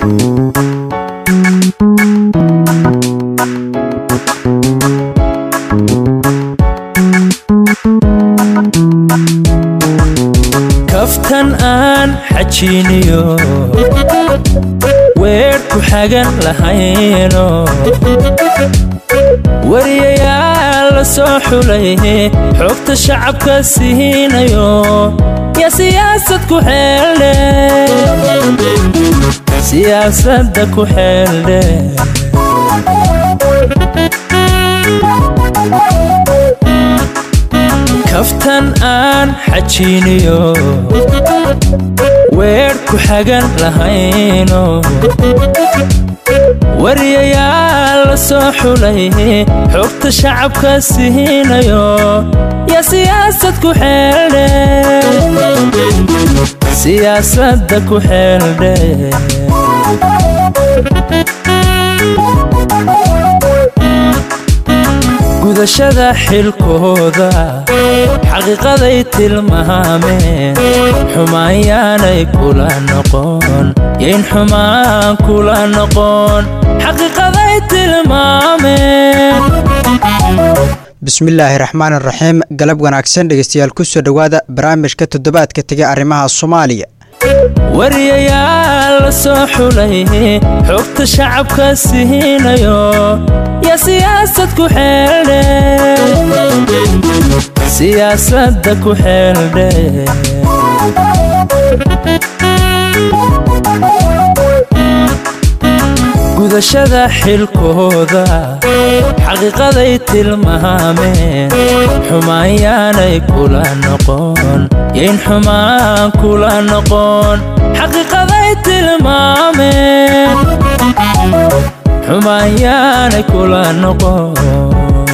kaftan aan xajiiniyo weer ku xagan lahayno wariyayaal la soo xulay xogta shacabka siinayo yaa siyaasad ku xeeldhe siyaasadda ku xeeldhe kaftan aan xajiiniyo weer ku xagan lahayno wariyayaal la soo xulay xogta shacabka siinayo yaa siyaasad ku xeeldhe siyaasadda ku xeeldhe gudashada xilkooda xaqiiqaday tilmaameen xumaanyaanay kula noqon yayn xumaan kula noqon xaqiiqaday tilmaameen bismillaahi raxmaan raxiim galab wanaagsan dhegeystayaal ku soo dhowaada barnaamijka toddobaadka tega arrimaha soomaaliya wariyayaal la soo xulay xogta shacabka siinayo yaa siyaasad ku xeeldhe siyaasadda ku xeeldhe gudashada xilkooda xaqiiqaday tilmaameen xumaanyaanay kula noqon yayn xumaan kula noqon xaqiiqaday tilmaameen xumaanyaanay kula noqon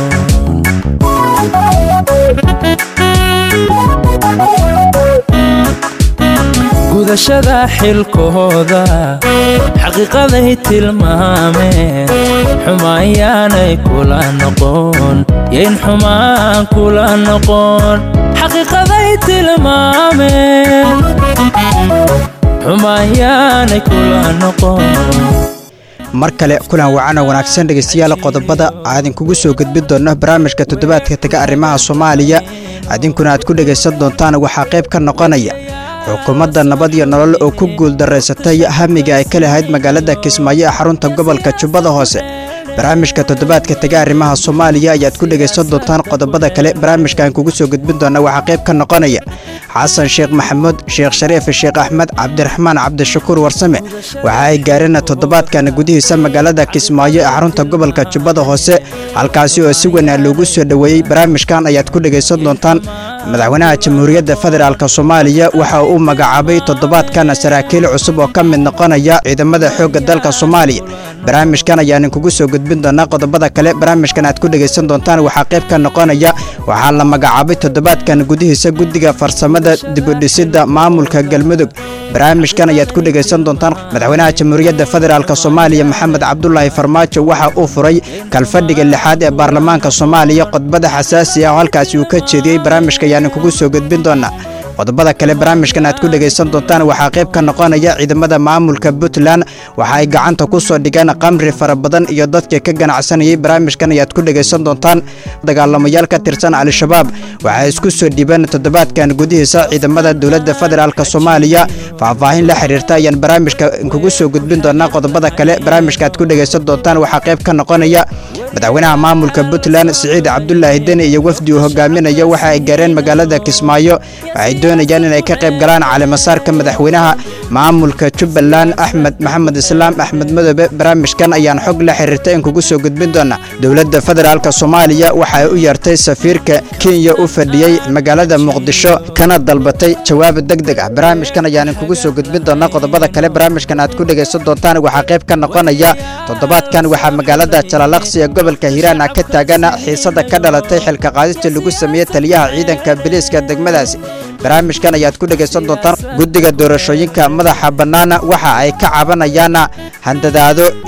gudashada xilkooda xaqiiqaday tilmaameen xumaanyaanay kula noqon yayn xumaan kula noqon xaqiiqaday tilmaameen xumaanyaanay kula noqon mar kale kulan wacana wanaagsan dhegeystayaal qodobada aadinkugu soo gudbin doonno barnaamijka toddobaadka tega arrimaha soomaaliya idinkuna aad ku dhegaysan doontaan waxaa qayb ka noqonaya xukuumadda nabad iyo nolol oo ku guuldaraysatay hamiga ay ka lahayd magaalada kismaayo ee xarunta gobolka jubbada hoose barnaamijka toddobaadka tega arrimaha soomaaliya ayaad ku dhegaysan doontaan qodobada kale barnaamijkan kugu soo gudbin doona waxaa qayb ka noqonaya xasan sheekh maxamuud sheekh shariif sheekh axmed cabdiraxmaan cabdishakuur warsame waxa ay gaareen toddobaadkan gudihiisa magaalada kismaayo ee xarunta gobolka jubbada hoose halkaasi oo si weynaa loogu soo dhoweeyey barnaamijkan ayaad ku dhegaysan doontaan madaxweynaha jamhuuriyadda federaalk soomaaliya waxa uu magacaabay toddobaadkan saraakiil cusub oo ka mid noqonaya ciidamada xoogga dalka soomaaliya barnaamijkan ayaanin kugu soo gudbin doonaa qodobada kale barnaamijkan aad ku dhegaysan doontaan waxaa qayb ka noqonaya waxaa la magacaabay toddobaadkan gudihiisa guddiga farsamada dibudhisidda maamulka galmudug barnaamijkan ayaad ku dhegaysan doontaan madaxweynaha jamhuuriyadda federaalk soomaaliya maxamed cabdulaahi farmaajo waxa uu furay kalfadhiga lixaad ee baarlamaanka soomaaliya qodbada xasaasi ah oo halkaasi uu ka jeediyey barnaamijka ayaanin kugu soo gudbin doonaa qodobada kale barnaamijkan aad ku dhegaysan doontaan waxaa qayb ka noqonaya ciidamada maamulka puntland waxa ay gacanta ku soo dhigeen qamri fara badan iyo dadkii ka ganacsanayay barnaamijkan ayaad ku dhegaysan doontaan dagaalamayaal ka tirsan al-shabaab waxay isku soo dhibeen toddobaadkan gudihiisa ciidamada dowladda federaalk soomaaliya faahfaahin la xiriirta ayaan barnaamijka kugu soo gudbin doonaa qodobada kale barnaamijka aad ku dhegaysan doontaan waxaa qayb ka noqonaya madaxweynaha maamulka puntland siciid cabdulaahi deni iyo wafdi uu hogaaminayo waxa ay gaareen magaalada kismaayo waxay doonayaan inay ka qayb galaan calimasaarka madaxweynaha maamulka jubbaland axmed maxamed islaam axmed madoobe barnaamijkan ayaan xog la xiriirta in kugu soo gudbin doona dowladda federaalk soomaaliya waxay u yeertay safiirka kenya u fadhiyey magaalada muqdisho kana dalbatay jawaab deg deg ah barnaamijkan ayaan kugu soo gudbin doona qodobada kale barnaamijkan aad ku dhegaysan doontaan waxaa qayb ka noqonaya toddobaadkan waxaa magaalada jalalaqsi ee gobolka hiiraan ah ka taagana xiisada ka dhalatay xilka qaadista lagu sameeyey taliyaha ciidanka biliiska degmadaasi barnaamijkan ayaad ku dhegaysan doontaan guddiga doorashooyinka madaxa bannaana waxa ay ka cabanayaan handadaado iyo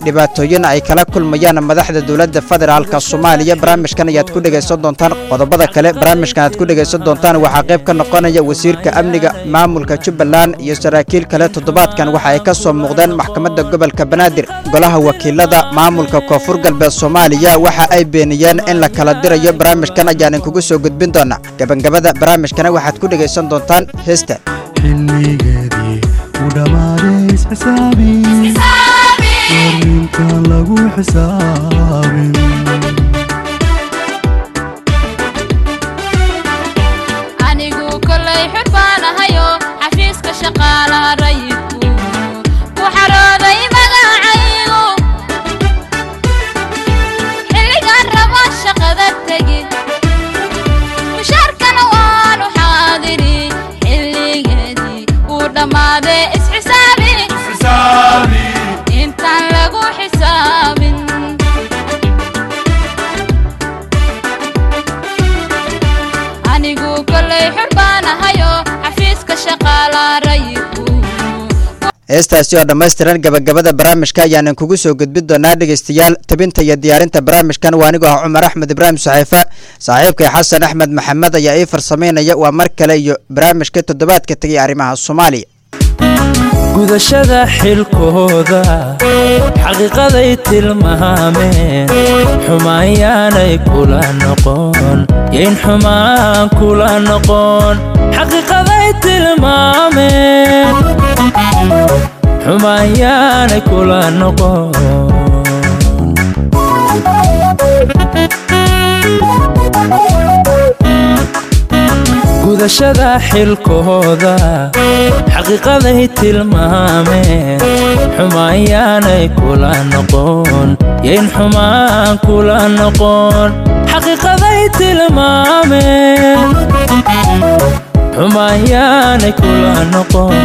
dhibaatooyin ay kala kulmayaan madaxda dowladda federaalk soomaaliya barnaamijkan ayaad ku dhegaysan doontaan qodobada kale barnaamijkan aad ku dhegaysan doontaan waxaa qayb ka noqonaya wasiirka amniga maamulka jubbaland iyo saraakiil kale toddobaadkan waxa ay ka soo muuqdeen maxkamadda gobolka banaadir golaha wakiilada maamulka koonfur galbeed soomaaliya waxa ay beeniyeen in la kala dirayo barnaamijkan ayaanan kugu soo gudbin doonaa gabagabada barnaamijkana waxaad ku dhegaysan doontaan heesta xilligeedii u dhammaaday isxisaabi warninkan lagu xisaabin anigu kolay xor baan ahayo xafiiska shaqaalaha rayidku ku xarooday magacaygu xilligaan rabo shaqada tegi mushaarkana waanu xaadiri xilligeedii uu dhammaadee isxisaabi intaan lagu xisaabin anigu kolay xor baan ahayo xafiiska shaqaalaha rayidku heestaasi oo dhammaystiran gabagabada barnaamijka ayaanan kugu soo gudbin doonaa dhegaystayaal tabinta iyo diyaarinta barnaamijkan waa anigoo ah cumar axmed ibraahim saxiifa saaxiibkay xasan axmed maxamed ayaa ii farsamaynaya waa mar kale iyo barnaamijka toddobaadka tegay arrimaha soomaaliya gudashada xilkooda xaqiiqaday tilmaameen xumaanyaanay kula noqon yayn xumaan kula noqon xaqiiqaday tilmaameen xumaanyaanay kula noqon gudashada xilkooda xaqiiqaday tilmaameen xumaanyaanay kula noqon yayn xumaan kula noqon xaqiiqaday tilmaameen xumaanyaanay kula noqon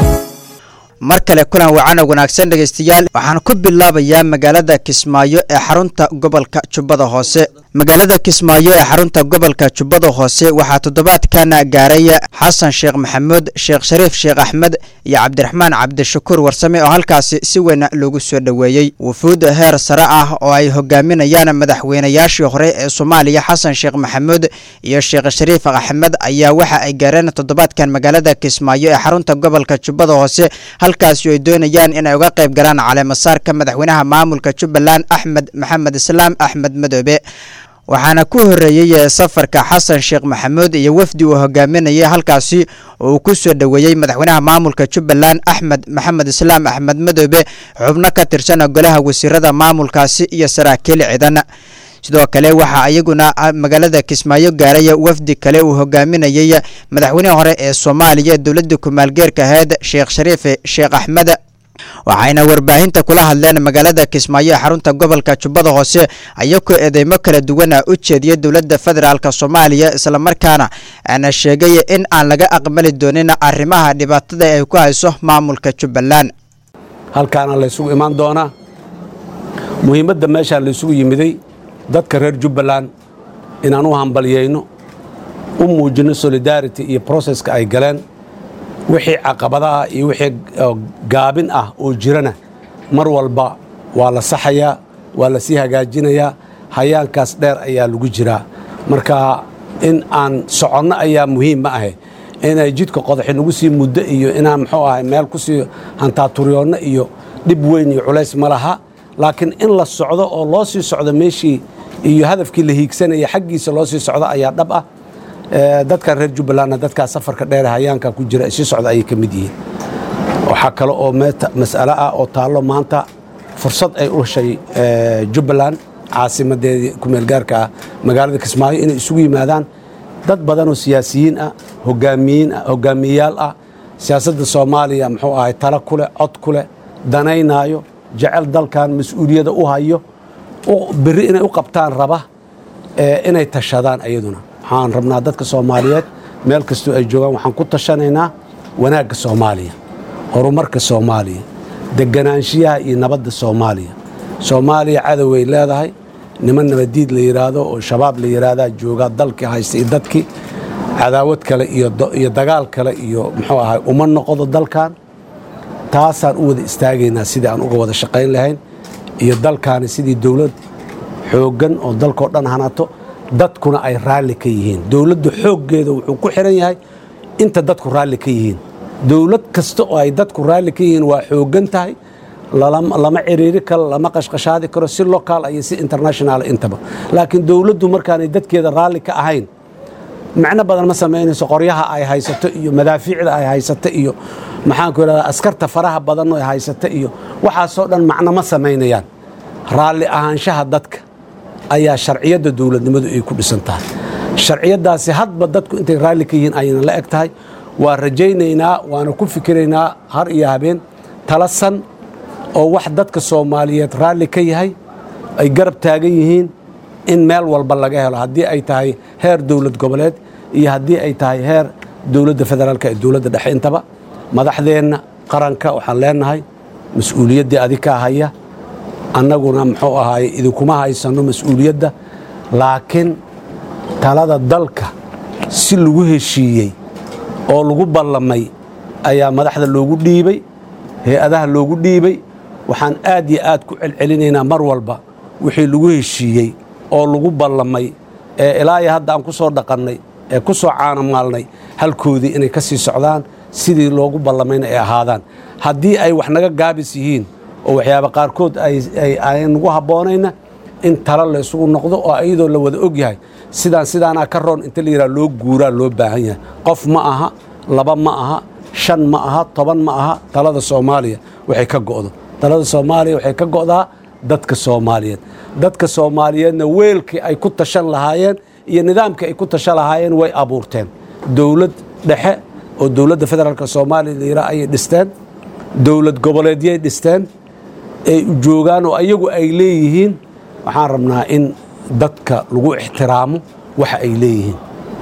mar kale kulan wacana wanaagsan dhegaystayaal waxaan ku bilaabayaa magaalada kismaayo ee xarunta gobolka jubbada hoose magaalada kismaayo ee xarunta gobolka jubbada hoose waxaa toddobaadkan gaaray xasan sheekh maxamuud sheekh shariif sheekh axmed iyo cabdiraxmaan cabdishakuur warsame oo halkaasi si weyn loogu soo dhoweeyey wufuud heer sare ah oo ay hogaaminayaan madaxweynayaashii hore ee soomaaliya xasan sheekh maxamuud iyo sheekh shariif axmed ayaa waxa ay gaareen toddobaadkan magaalada kismaayo ee xarunta gobolka jubbada hoose halkaasi oo ay doonayaan inay uga qayb galaan caleemasaarka madaxweynaha maamulka jubbaland axmed maxamed islaam axmed madoobe waxaana ku horeeyey safarka xasan sheekh maxamuud iyo wafdi uu hogaaminayay halkaasi oo uu ku soo dhoweeyey madaxweynaha maamulka jubbaland axmed maxamed islaam axmed madoobe xubno ka tirsan golaha wasiirada maamulkaasi iyo saraakiil ciidan sidoo kale waxaa iyaguna magaalada kismaayo gaaray wafdi kale uu hogaaminayey madaxweynihii hore ee soomaaliya dowladda kumaalgeerka ahayd sheekh shariif sheekh axmed waxayna warbaahinta kula hadleen magaalada kismaayo ee xarunta gobolka jubbada hoose ayagoo eedeymo kala duwana u jeediyay dowladda federaalk soomaaliya islamarkaana aana sheegay in aan laga aqbali doonin arrimaha dhibaatada ay ku hayso maamulka jubbaland halkaana laysugu imaan doonaa muhiimadda meeshaa laysugu yimiday dadka reer jubbaland inaan u hambalyayno u muujinno solidarity iyo processka ay galeen wixii caqabadaha iyo wixii gaabin ah oo jirana mar walba waa la saxayaa waa la sii hagaajinayaa hayaankaas dheer ayaa lagu jiraa marka in aan soconno ayaa muhiim ma ahe inay jidka qodaxi nagu sii muddo iyo inaan muxuu ahay meel ku sii hantaaturyyoonno iyo dhib weyn iyo culays ma laha laakiin in la socdo oo loo sii socdo meeshii iyo hadafkii la hiigsanaya xaggiisa loo sii socdo ayaa dhab ah dadkan reer jubbalandna dadkaa safarka dheer hayaanka ku jira sii socda ayay ka mid yihiin waxaa kale oo mas'alo ah oo taallo maanta fursad ay u heshay jubbaland caasimadeedii kumeelgaarka ah magaalada kismaayo inay isugu yimaadaan dad badanoo siyaasiyiin ah hogaamiyiin ah hogaamiyeyaal ah siyaasadda soomaaliya muxuu ahay talo ku leh cod ku leh danaynaayo jecel dalkan mas-uuliyadda u hayo berri inay u qabtaan raba inay tashadaan ayaduna waxaan rabnaa dadka soomaaliyeed meel kastoo ay joogaan waxaan ku tashanaynaa wanaagga soomaaliya horumarka soomaaliya deganaanshiyaha iyo nabadda soomaaliya soomaaliya cadoway leedahay niman nabadiid la yidhaahdo oo shabaab la yidhaahdaa joogaa dalkii haysta iyo dadkii cadaawad kale iyo dagaal kale iyo muxuu ahay uma noqdo dalkan taasaan u wada istaagaynaa sidii aan uga wada shaqayn lahayn iyo dalkaani sidii dowlad xooggan oo dalkao dhan hanato dadkuna ay raalli ka yihiin dowladdu xooggeeda wuxuu ku xiran yahay inta dadku raalli ka yihiin dowlad kasta oo ay dadku raalli ka yihiin waa xooggan tahay lama ciriiri karo lama qashqashaadi karo si local iyo si international intaba laakiin dowladdu markaanay dadkeeda raalli ka ahayn macno badan ma samaynayso qoryaha ay haysato iyo madaafiicda ay haysato iyo maxaanku idhahdaa askarta faraha badan ay haysato iyo waxaasoo dhan macno ma samaynayaan raalli ahaanshaha dadka ayaa sharciyadda dowladnimadu ay ku dhisan tahay sharciyaddaasi hadba dadku intay raalli ka yihiin ayayna la eg tahay waa rajaynaynaa waana ku fikiraynaa har iyo habeen tala san oo wax dadka soomaaliyeed raalli ka yahay ay garab taagan yihiin in meel walba laga helo haddii ay tahay heer dowlad goboleed iyo haddii ay tahay heer dowladda federaalka ee dowladda dhexe intaba madaxdeenna qaranka waxaan leenahay mas-uuliyaddii adikaa haya annaguna muxuu ahaaye idinkuma haysanno mas-uuliyadda laakiin talada dalka si lagu heshiiyey oo lagu ballamay ayaa madaxda loogu dhiibay hay-adaha loogu dhiibay waxaan aad iyo aad ku celcelinaynaa mar walba wixii lagu heshiiyey oo lagu ballamay ee ilaa iyo hadda aan ku soo dhaqannay ee ku soo caanamaalnay halkoodii inay ka sii socdaan sidii loogu ballamayna ay ahaadaan haddii ay wax naga gaabis yihiin oo waxyaaba qaarkood ay nagu habboonayna in talo la isugu noqdo oo iyadoo la wada og yahay sidaan sidaanaa ka roon inta la yidhaha loo guuraa loo baahan yahay qof ma aha laba ma aha shan ma aha toban ma aha talada soomaaliya waxay ka go'do talada soomaaliya waxay ka go'daa dadka soomaaliyeed dadka soomaaliyeedna weelkii ay ku tashan lahaayeen iyo nidaamkii ay ku tashan lahaayeen way abuurteen dowlad dhexe oo dowladda federaalk soomaaliya la yidhaha ayay dhisteen dowlad goboleedyay dhisteen ay joogaan oo ayagu ay leeyihiin waxaan rabnaa in dadka lagu ixtiraamo waxa ay leeyihiin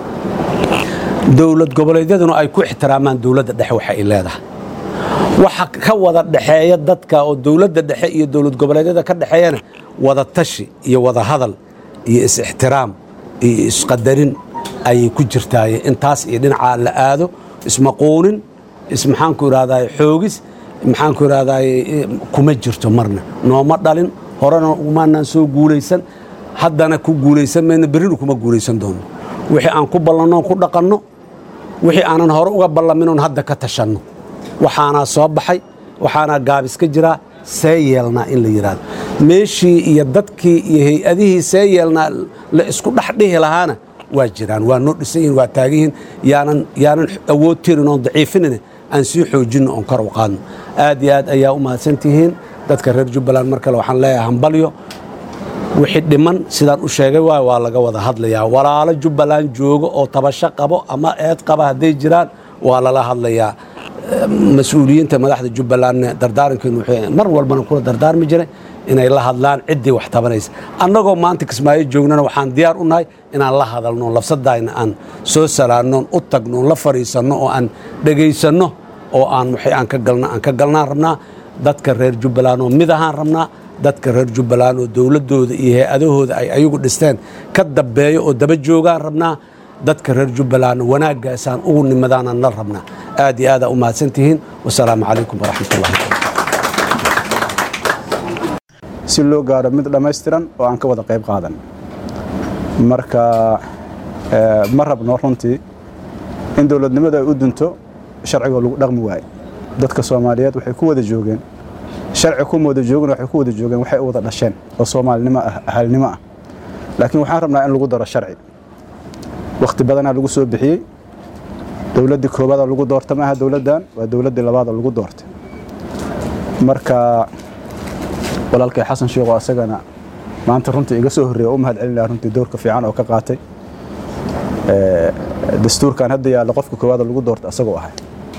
dowlad goboleedyaduna ay ku ixtiraamaan dowladda dhexe waxa ay leedahay waxa ka wada dhexeeya dadka oo dowladda dhexe iyo dowlad goboleedyada ka dhexeeyana wada tashi iyo wada hadal iyo is-ixtiraam iyo isqadarin ayay ku jirtaaye intaas iyo dhinacaa la aado ismaquunin ismaxaanku idhahdaay xoogis maxaanku idhahdaay kuma jirto marna nooma dhalin horena umaanaan soo guulaysan haddana ku guulaysan mayno berrina kuma guulaysan doono wixii aan ku ballannoon ku dhaqanno wixii aanan hore uga ballaminoon hadda ka tashanno waxaanaa soo baxay waxaanaa gaabis ka jiraa see yeelnaa in la yidhaahdo meeshii iyo dadkii iyo hay-adihii see yeelnaa la isku dhex dhihi lahaana waa jiraan waa noo dhisan yihin waa taagan yihin yaanan yaanan awood tirin oon daciifinine aan sii xoojinno oon kor u qaadno aad iyo aad ayaa u mahadsantihiin dadka reer jubbaland mar kale waxaan leeyahay hambalyo wixii dhiman sidaan u sheegay waay waa laga wada hadlayaa walaalo jubbaland joogo oo tabasho qabo ama eed qaba hadday jiraan waa lala hadlayaa mas-uuliyiinta madaxda jubbalandna dardaarankeenu wuxuu mar walbana kula dardaarmi jiray inay la hadlaan ciddii wax tabanaysa annagoo maanta kismaayo joognana waxaan diyaar u nahay inaan la hadalno lafsadayna aan soo salaannoon u tagno la fadhiisanno oo aan dhegaysanno oo aan waxay aan ka galna aan ka galnaan rabnaa dadka reer jubbaland oo mid ahaan rabnaa dadka reer jubbaland oo dowladdooda iyo hay-adahooda ay ayagu dhisteen ka dambeeyo oo daba joogaan rabnaa dadka reer jubbaland wanaaggaasaan ugu nimadaanaan la rabnaa aad iyo aadaa u mahadsantihiin wasalaamu calaykum waraxmat ullahi si loo gaaro mid dhammaystiran oo aan ka wada qayb qaadan marka ma rabno runtii in dowladnimadu ay u dunto sharcigoo lagu dhaqmi waaye dadka soomaaliyeed waxay ku wada joogeen sharci kuma wada joogin waxay ku wada joogeen waxay u wada dhasheen oo soomaalinimo ah ahalnimo ah laakiin waxaan rabnaa in lagu daro sharci wakhti badanaa lagu soo bixiyey dowladdii koobaada lagu doorta maaha dowladdan waa dowladdii labaada lagu doortay marka walaalkay xasan sheekho asagana maanta runtii iga soo horreeya u mahad celinaha runtii doorka fiican oo ka qaatay dastuurkan hadda yaalla qofka koowaada lagu doorta asagoo ahay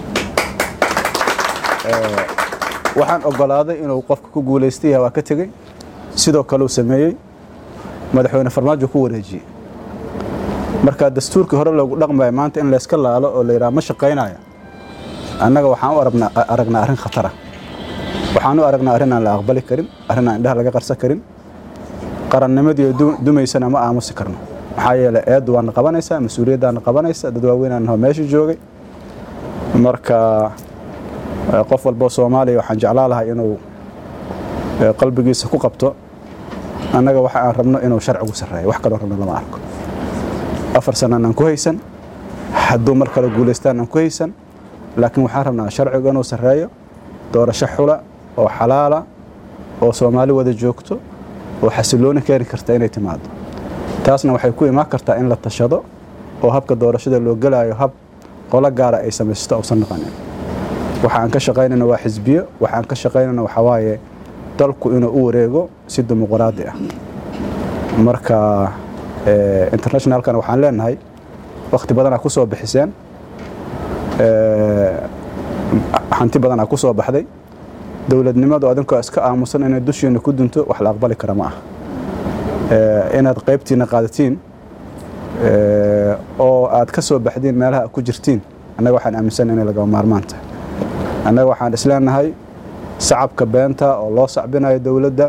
waxaan ogolaaday inuu qofka ku guulaystay waa ka tegey sidoo kale uu sameeyey madaxweyne farmaajo ku wareejiyey marka dastuurkii hore loogu dhaqmaya maanta in layska laalo oo la yidhaha ma shaqaynaya annaga waxaan u aragnaa arrin khatara waxaan u aragnaa arrin aan la aqbali karin arrin aan indhaha laga qarsan karin qarannimadii dumaysana ma aamusi karno maxaa yeelay eeddu waana qabanaysaa mas-uuliyaddaana qabanaysa dad waaweynaan naho meesha joogay marka qof walboo soomaaliya waxaan jeclaa lahay inuu ee qalbigiisa ku qabto annaga waxa aan rabno inuu sharcigu sarreeyo wax kaloo rabno lama arko afar sanaan aan ku haysan hadduu mar kale guulaystaan aan ku haysan laakiin waxaan rabnaa sharcigu inuu sarreeyo doorasho xula oo xalaala oo soomaali wada joogto oo xasilooni keeni karta inay timaado taasna waxay ku imaan kartaa in la tashado oo habka doorashada loo gelaayo hab qolo gaara ay samaysto uusan noqonin waxa aan ka shaqaynayna waa xisbiyo waxa aan ka shaqaynayna waxaa waaye dalku inuu u wareego si dimuqraadi ah marka eh, internationalkana waxaan leenahay wakhti badanaa ku soo bixiseen eh, hanti badanaa ku soo baxday dowladnimadu adinkoo iska aamusan inay dushiina ku dunto wax la aqbali kara ma ah Eh, inaad qaybtiina qaadatiin eh, oo aad ka soo baxdiin meelaha aad ku jirtiin annaga waxaan aaminsan inay lagama maarmaan tahay annaga waxaan isleenahay sacabka beenta oo loo sacbinayo dowladda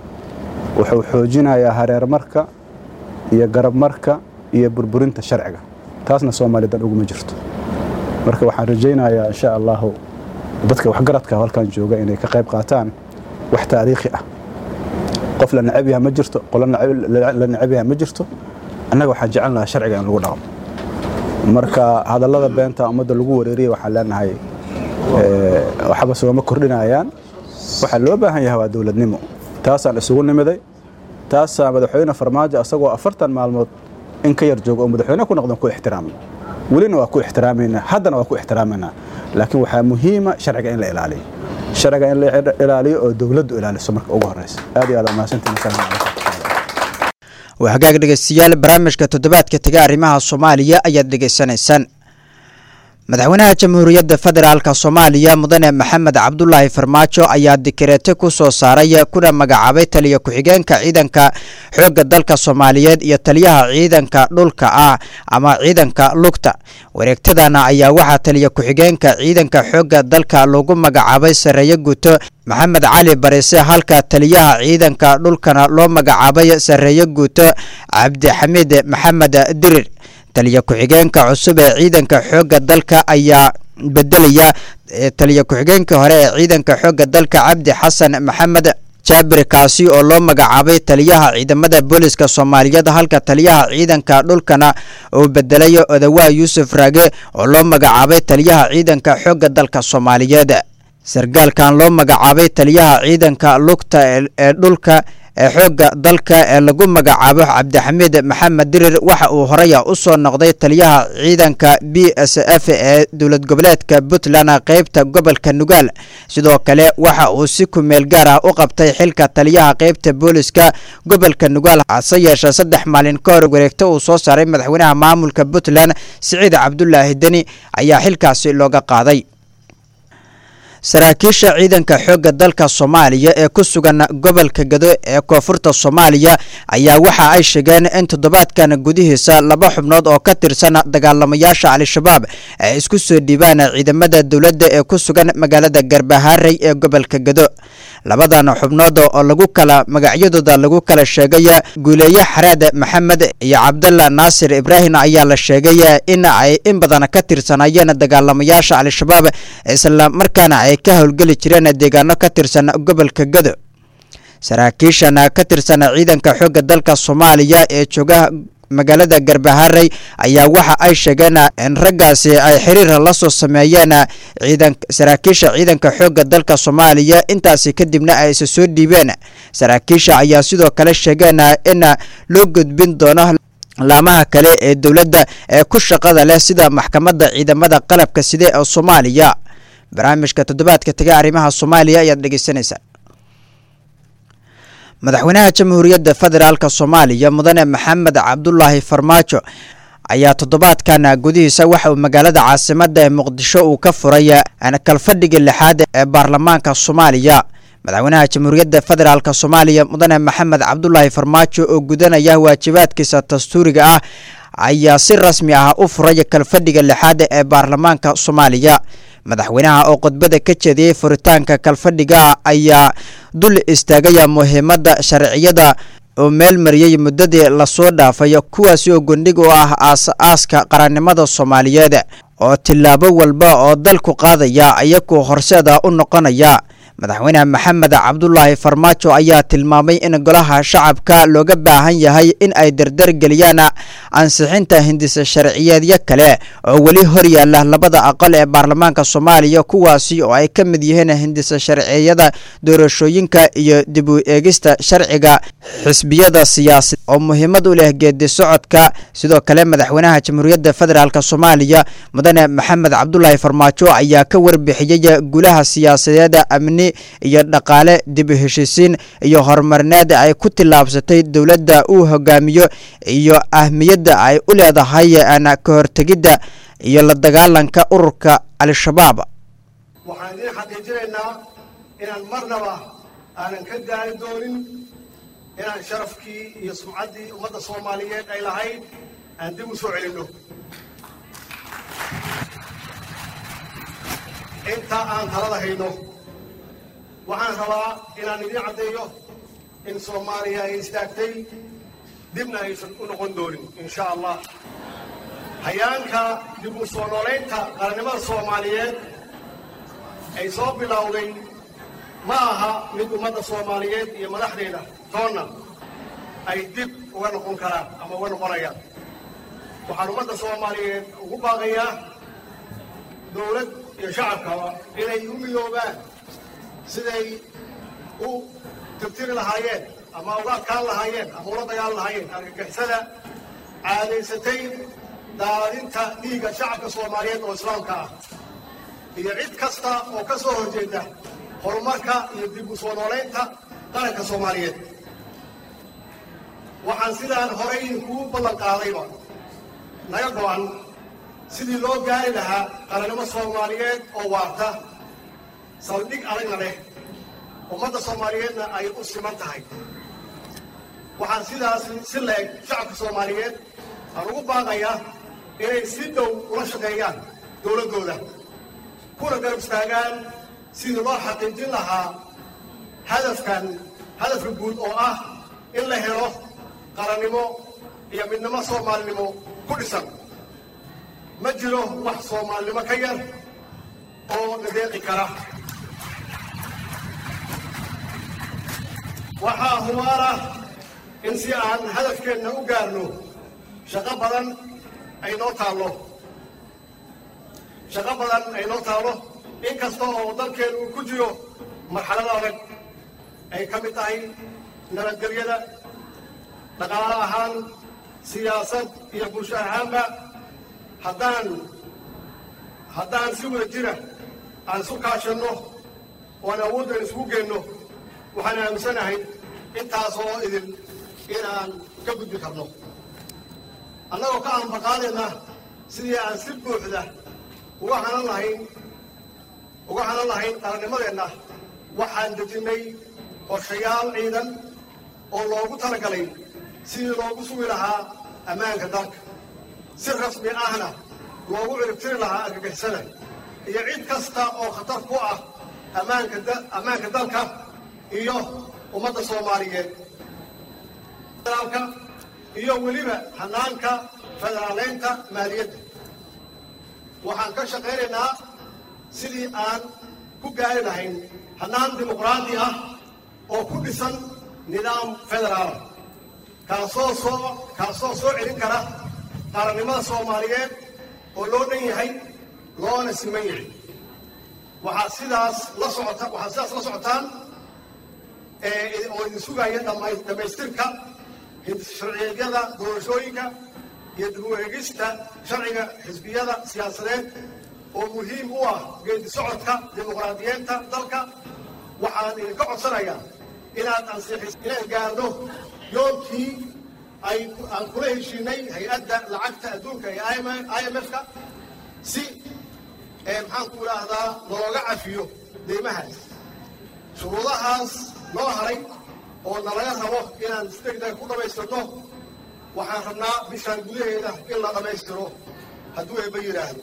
wuxuu xoojinayaa hareermarka iyo garabmarka iyo burburinta sharciga taasna soomaali dan uguma jirto marka waxaan rajaynayaa insha allahu dadka waxgaradka halkan jooga inay ka qayb qaataan wax taariikhi ah qof la necab yaha ma jirto qolo necab- la la necab yaha ma jirto annaga waxaan jecel lahaa sharciga in lagu dhaqmo marka hadallada beenta ummadda lagu wareeriyay waxaan leenahay eh, waxba sooma kordhinayaan waxaa loo baahan yahay waa dowladnimo taasaan isugu nimiday taasaa madaxweyne farmaajo asagoo afartan maalmood in ka yar jooga oo madaxweyne ku noqdan ku ixtiraamna welina waa ku ixtiraamaynaa haddana waa ku ixtiraamaynaa laakiin waxaa muhiima sharciga in la ilaaliyo sharciga in la ilaaliyo oo dowladdu ilaaliso marka ugu horeysa aad iyo aad waa mahadsantihin asalaamu calaykum waa hagaag dhegeystayaal barnaamijka toddobaadka tega arrimaha soomaaliya ayaad dhegeysanaysaan madaxweynaha jamhuuriyadda federaalka soomaaliya mudane maxamed cabdulaahi farmaajo ayaa dikareete ku soo saaray kuna magacaabay taliya ku-xigeenka ciidanka xoogga dalka soomaaliyeed iyo taliyaha ciidanka dhulka ah ama ciidanka lugta wareegtadana ayaa waxaa taliya ku-xigeenka ciidanka xoogga dalka lagu magacaabay sareeye guto maxamed cali barise halka taliyaha ciidanka dhulkana loo magacaabay sareeye guuto cabdixamiid maxamed dirir taliya ku-xigeenka cusub ee ciidanka xoogga dalka ayaa bedelaya eh, taliya ku-xigeenka hore ee ciidanka xoogga dalka cabdi xasan maxamed jaabir kaasi oo loo magacaabay taliyaha ciidamada booliska soomaaliyeed halka taliyaha ciidanka dhulkana uu bedelay odawaa yuusuf raage oo loo magacaabay taliyaha ciidanka xoogga dalka soomaaliyeed sargaalkan loo magacaabay taliyaha ciidanka lugta ee ee dhulka ee xoogga dalka ee lagu magacaabo cabdixamiid maxamed dirir waxa uu horaya u soo noqday taliyaha ciidanka b s f ee dowlad goboleedka puntland qeybta gobolka nugaal sidoo kale waxa uu si kumeel gaar ah u qabtay xilka taliyaha qeybta booliska gobolka nugaal hase yeeshee saddex maalin ka hor wareegto uu soo saaray madaxweynaha maamulka puntland siciid cabdulaahi deni ayaa xilkaasi looga qaaday saraakiisha ciidanka xoogga dalka soomaaliya ee ku sugan gobolka gado ee koonfurta soomaaliya ayaa waxa ay sheegeen in toddobaadkan gudihiisa laba xubnood oo ka tirsan dagaalamayaasha al-shabaab ay isku soo dhiibaan ciidamada dowladda ee ku sugan magaalada garbaharey ee gobolka gado labadan xubnood oo lagu kala magacyadooda lagu kala sheegay guuleeye xaraad maxamed iyo cabdalla naasir ibraahim ayaa la sheegay in ay in badan ka tirsanayeen dagaalamayaasha al-shabaab isla markaana ay ka howlgeli jireen deegaano ka tirsan gobolka gado saraakiishan ka tirsan ciidanka xoogga dalka soomaaliya ee jooga magaalada garbaharey ayaa waxa ay sheegeen in raggaasi ay xiriir la soo sameeyeen ciidan saraakiisha ciidanka xoogga dalka soomaaliya intaasi kadibna ay isa soo dhiibeen saraakiisha ayaa sidoo kale sheegeen in loo gudbin doono laamaha kale ee dowladda ee ku shaqada leh sida maxkamadda ciidamada qalabka side ee soomaaliya barnaamijka toddobaadka tega arrimaha soomaaliya ayaad dhegeysanaysaa madaxweynaha jamhuuriyadda federaalk soomaaliya mudane maxamed cabdulaahi farmaajo ayaa toddobaadkan gudihiisa waxa uu magaalada caasimada ee muqdisho uu ka furay kalfadhiga lixaad ee baarlamaanka soomaaliya madaxweynaha jamhuuriyadda federaalk soomaaliya mudane maxamed cabdulaahi farmaajo oo gudanaya waajibaadkiisa dastuuriga ah ayaa si rasmi ah u furay kalfadhiga lixaad ee baarlamaanka soomaaliya madaxweynaha oo khudbada ka jeediyey furitaanka kalfadhiga ayaa dul istaagaya muhiimadda sharciyada oo meel mariyey muddadii lasoo dhaafay kuwaasi oo gondhig u ah aas-aaska qarannimada soomaaliyeed oo tillaabo walba oo dalku qaadaya iyakuu horseeda u noqonaya madaxweyne maxamed cabdulaahi farmaajo ayaa tilmaamay in golaha shacabka looga baahan yahay in ay dardargeliyaan ansixinta hindisa sharciyeedyo kale oo weli hor yaala labada aqal ee baarlamaanka soomaaliya kuwaasi oo ay ka mid yihiin hindisa sharciyada doorashooyinka iyo dib u eegista sharciga xisbiyada siyaasad oo muhiimad u leh geedi socodka sidoo kale madaxweynaha jamhuuriyadda federaalk soomaaliya mudane maxamed cabdulaahi farmaajo ayaa ka warbixiyey gulaha siyaasadeed amni iyo dhaqaale dib u heshiisiin iyo horumarineed ay ku tillaabsatay dowladda uu hogaamiyo iyo ahmiyadda ay u leedahay ka hortegidda iyo la dagaalanka ururka al-shabaab waxaan idiin xaqiijinaynaa inaan marnaba aanan ka gaari doonin inaan sharafkii iyo sumcaddii ummadda soomaaliyeed ay lahayd aan dib u soo celinno intaa aan talada hayno waxaan rabaa inaan idiin caddeeyo in soomaaliya ay istaagtay dibna aysan u noqon doonin insha allah hayaanka dib u soo noolaynta qarannimada soomaaliyeed ay soo bilowday ma aha mid ummadda soomaaliyeed iyo madaxdeeda toonna ay dib uga noqon karaan ama uga noqonayaan waxaan ummadda soomaaliyeed ugu baaqayaa dowlad iyo shacabkaba inay u midoobaan siday u tirtiri lahaayeen ama uga adkaan lahaayeen ama ula dagaal lahaayeen argagixisada caadaysatay daadinta dhiigga shacabka soomaaliyeed oo islaamka ah iyo cid kasta oo ka soo horjeeda horumarka iyo dib u soo noolaynta qaranka soomaaliyeed waxaan sidaan horay idinkugu ballan qaadayba naga go-an sidii loo gaari lahaa qarannimo soomaaliyeed oo waarta saldhig adagna leh ummadda soomaaliyeedna ay u siman tahay waxaan sidaas si leeg shacabka soomaaliyeed aan ugu baaqayaa inay si dhow ula shaqeeyaan dowladdooda kuna garab istaagaan sidii loo xaqiijin lahaa hadafkan hadafka guud oo ah in la helo qarannimo iyo midnimo soomaalinimo ku dhisan ma jiro wax soomaalinimo ka yar oo la deeqi kara waxaa humaala in si aan hadafkeenna u gaarno shaqo badan ay noo taallo shaqo badan ay noo taallo in kasta oo dalkeenu uu ku jiro marxalado adag ay ka mid tahay nabadgelyada dhaqaalo ahaan siyaasad iyo bulsho ahaanba haddaan haddaan si wada jira aan isu kaashanno oan awooddan isugu geenno waxaan aaminsanahay intaasoo idin inaan ka gudbi karno annagoo ka aanbaqaadayna sidii aan si buuxda uga hanan lahayn uga hanan lahayn qarannimadeenna waxaan dejinnay qorshayaal ciidan oo loogu talagalay sidii loogu sugi lahaa ammaanka dalka si rasmi ahna loogu ciribtiri lahaa argagixisada iyo cid kasta oo khatar ku ah ammaanka ammaanka dalka iyo ummadda soomaaliyeed federaalka iyo weliba hanaanka federaaleynta maaliyadda waxaan ka shaqaynaynaa sidii aan ku gaari lahayn hanaan dimuqraadi ah oo ku dhisan nidaam federaala kaasoo soo kaasoo soo celin kara qarannimada soomaaliyeed oo loo dhan yahay loona siman yahay waxaa sidaas la socota waxaad sidaas la socotaan oo idin sugaya dhammaystirka sharciyeedyada doorashooyinka iyo dib u eegista sharciga xisbiyada siyaasadeed oo muhiim u ah geedi socodka dimuqraadiyeenta dalka waxaan idinka codsanayaa inaad ansixis inaan gaarno yoolkii ay aan kula heshiinay hay-adda lacagta adduunka ee i m f-ka si maxaan ku idhaahdaa looga cafiyo deymahaas shuruudahaas noo haray oo nalaga rabo inaan si degdeg ku dhammaystirno waxaan rabnaa bishaan gudaheeda in la dhammaystiro hadduu eeba yidhaahdo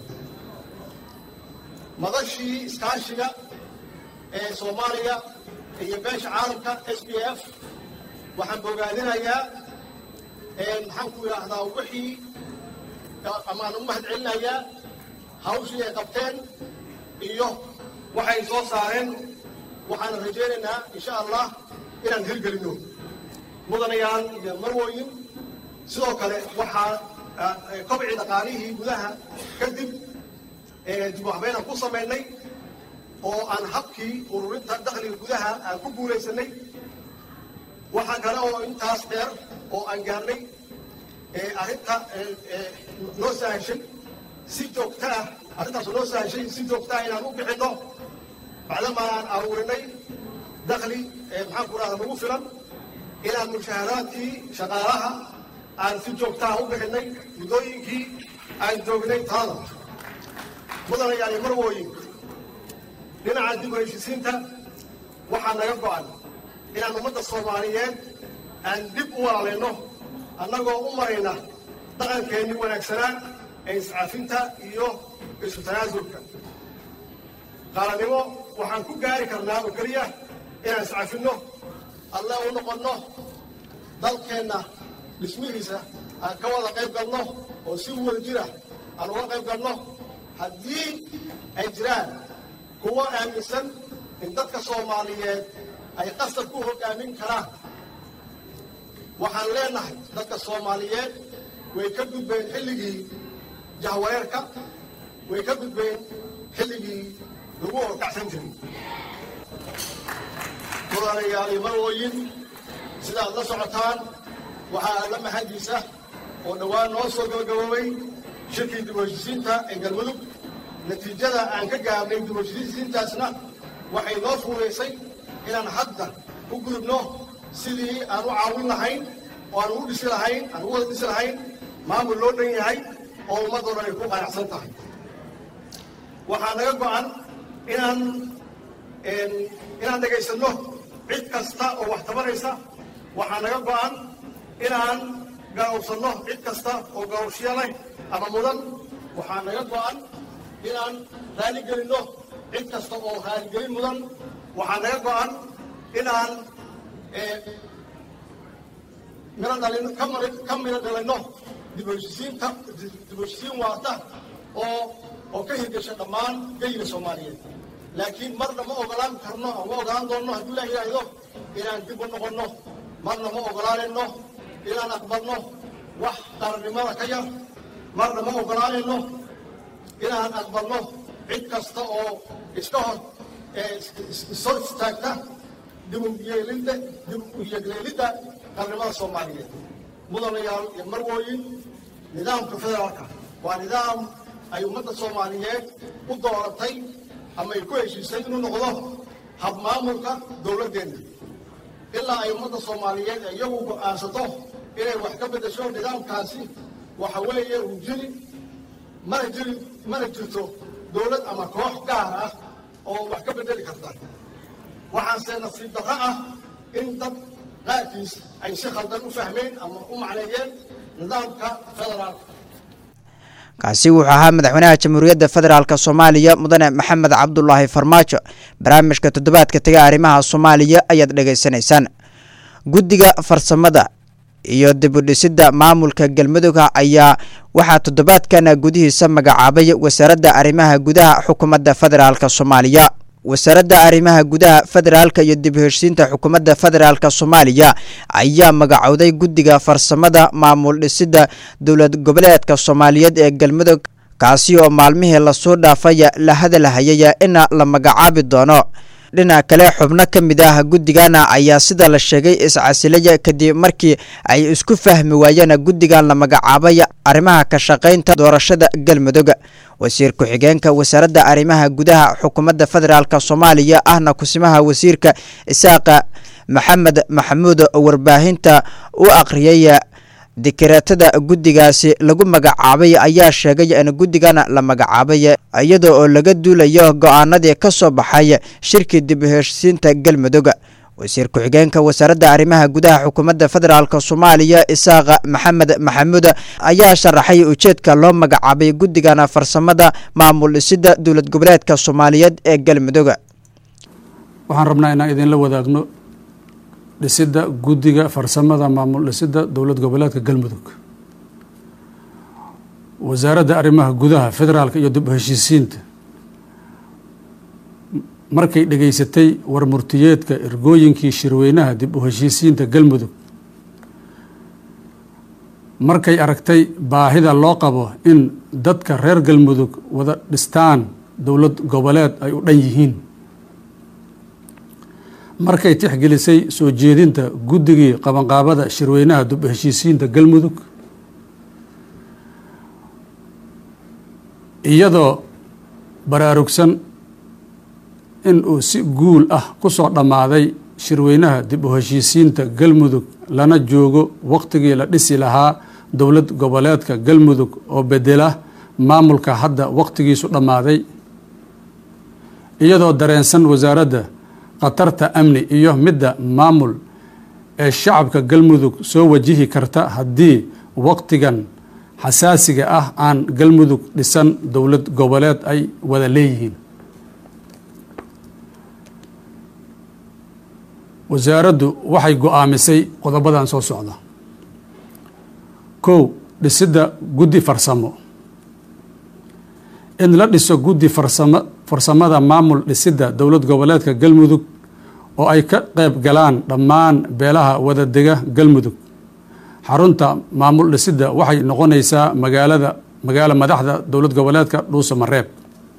madashii iskaashiga ee soomaaliya iyo beesha caalamka s b f waxaan bogaadinayaa maxaan ku idhaahdaa wixii amaan u mahad celinayaa hawshii ay qabteen iyo waxay soo saareen waxaan rajaynaynaa insha allah inaan hirgelinno mudanayaan iyo marwooyin sidoo kale waxaa kobci dhaqaalihii gudaha kadib dib u habeynaan ku samaynay oo aan habkii ururinta dakhliga gudaha aan ku guulaysanay waxaa kale oo intaas dheer oo aan gaarnay arrinta noo sahashay si joogta ah arrintaas noo sahashay si joogta ah inaan u bixinno bacdama aan aruurinay dakhli maxaan ku rahda nagu filan inaan mushaaharaadkii shaqaalaha aan si joogtaha u bixinay muddooyinkii aan joognay talada mudanayaani marwooyin dhinaca dib u heshisiinta waxaa naga go'an inaan ummadda soomaaliyeed aan dib u walaalayno annagoo u marayna dhaqankeennii wanaagsanaa ee iscaafinta iyo isu tanaasulka qaalanimo waxaan ku gaari karnaa oo keliya inaan iscafinno alle u noqonno dalkeenna dhismihiisa aan ka wada qayb galno oo si wada jira aan uga qayb galno haddii ay jiraan kuwo aaminsan in dadka soomaaliyeed ay qasab ku hoggaamin karaan waxaan leenahay dadka soomaaliyeed way ka gudbeen xilligii jahwareerka way ka gudbeen xilligii lagu horkacsan jiray mudanayaal iyo marwooyin sidaad la socotaan waxaa alla mahadiisa oo dhowaan noo soo gabagaboobay shirkii dib u heshisiinta ee galmudug natiijada aan ka gaarnay dib u heshisiintaasna waxay noo fuulaysay inaan hadda u gudubno sidii aan u caawin lahayn oo aan ugu dhisi lahayn aan ugu wada dhisi lahayn maamul loo dhan yahay oo ummadoo dhan ay ku qanacsan tahay waxaa naga go'an inaan inaan dhegaysanno cid kasta oo wax tabanaysa waxaa naga go'an inaan garawsanno cid kasta oo garowshiya leh ama mudan waxaa naga go'an inaan raaligelinno cid kasta oo raaligelin mudan waxaa naga go'an inaan miro dhalin ka mari ka miro dhalinno dib u heshisiinta dib u heshisiin waarta oo oo ka hirgasha dhammaan geyiga soomaaliyeed laakiin marna ma ogolaan karno ama ogolaan doonno hadduu ilaah yidhaahdo inaan dib u noqonno marna ma ogolaanayno inaan aqbalno wax qarannimada ka yar marna ma ogolaanayno inaan aqbalno cid kasta oo iska hor ishor istaagta dib u yeelidda dib u yegleelidda qarnimada soomaaliyeed mudanayaal iyo marwooyin nidaamka federaalka waa nidaam ay ummadda soomaaliyeed u dooratay ama ay ku heshiisay inuu noqdo habmaamulka dowladdeenna ilaa ay ummadda soomaaliyeed iyagu go'aansato inay wax ka beddesho nidaamkaasi waxa weeye uu jiri mana jiri mana jirto dowlad ama koox gaar ah oo wax ka beddeli karta waxaase nasiib darro ah in dad qaarkiis ay si khaldan u fahmeen ama u macneeyeen nidaamka federaalka kaasi wuxuu ahaa madaxweynaha jamhuuriyadda federaalk soomaaliya mudane maxamed cabdulaahi farmaajo barnaamijka toddobaadka tega arrimaha soomaaliya ayaad dhegaysanaysaan guddiga farsamada iyo dibudhisidda maamulka galmudug ayaa waxaa toddobaadkan gudihiisa magacaabay wasaaradda arrimaha gudaha xukuumadda federaalk soomaaliya wasaaradda arrimaha gudaha federaalka iyo dib u heshsiinta xukuumadda federaalk soomaaliya ayaa magacowday guddiga farsamada maamul dhisidda dowlad goboleedka soomaaliyeed ee galmudug kaasi oo maalmihii lasoo dhaafay la hadalhayay in la magacaabi doono dhinaca kale xubno ka mid ah guddigana ayaa sida la sheegay iscasilaya kadib markii ay isku fahmi waayeen guddigan la magacaabay arrimaha ka shaqaynta doorashada galmudug wasiir ku-xigeenka wasaaradda arrimaha gudaha xukuumadda federaalk soomaaliya ahna kusimaha wasiirka isaaqa maxamed maxamuud warbaahinta u akhriyay dikreetada guddigaasi lagu magacaabay ayaa sheegay in guddigan la magacaabay iyada oo laga duulayo go-aanadii ka soo baxay shirkii dib u heshsiinta galmudug wasiir ku-xigeenka wasaaradda arrimaha gudaha xukuumadda federaalk soomaaliya isaaqa maxamed maxamuud ayaa sharaxay ujeedka loo magacaabay guddigan farsamada maamul dhisidda dowlad goboleedka soomaaliyeed ee galmudug waxaan rabnaa inaan idinla wadaagno dhisidda guddiga farsamada maamul dhisidda dowlad goboleedka galmudug wasaaradda arrimaha gudaha federaalka iyo dib u heshiisiinta markay dhegaysatay warmurtiyeedka ergooyinkii shirweynaha dib u heshiisiinta galmudug markay aragtay baahida loo qabo in dadka reer galmudug wada dhistaan dowlad goboleed ay u dhan yihiin markay tixgelisay soo jeedinta guddigii qabanqaabada shirweynaha dib u heshiisiinta galmudug iyadoo baraarugsan in uu si guul ah ku soo dhammaaday shirweynaha dib u heshiisiinta galmudug lana joogo wakhtigii la dhisi lahaa dowlad goboleedka galmudug oo bedela maamulka hadda wakhtigiisu dhammaaday iyadoo dareensan wasaaradda khatarta amni iyo midda maamul ee shacabka galmudug soo wajihi karta haddii wakhtigan xasaasiga ah aan galmudug dhisan dowlad goboleed ay wada leeyihiin wasaaraddu waxay go-aamisay qodobadan soo socda kow dhisidda guddi farsamo in la dhiso guddi farsamo farsamada maamul dhisidda dowlad goboleedka galmudug oo ay ka qayb galaan dhammaan beelaha wadadega galmudug xarunta maamul dhisidda waxay noqonaysaa magaalada magaalo madaxda dowlad goboleedka dhuuso mareeb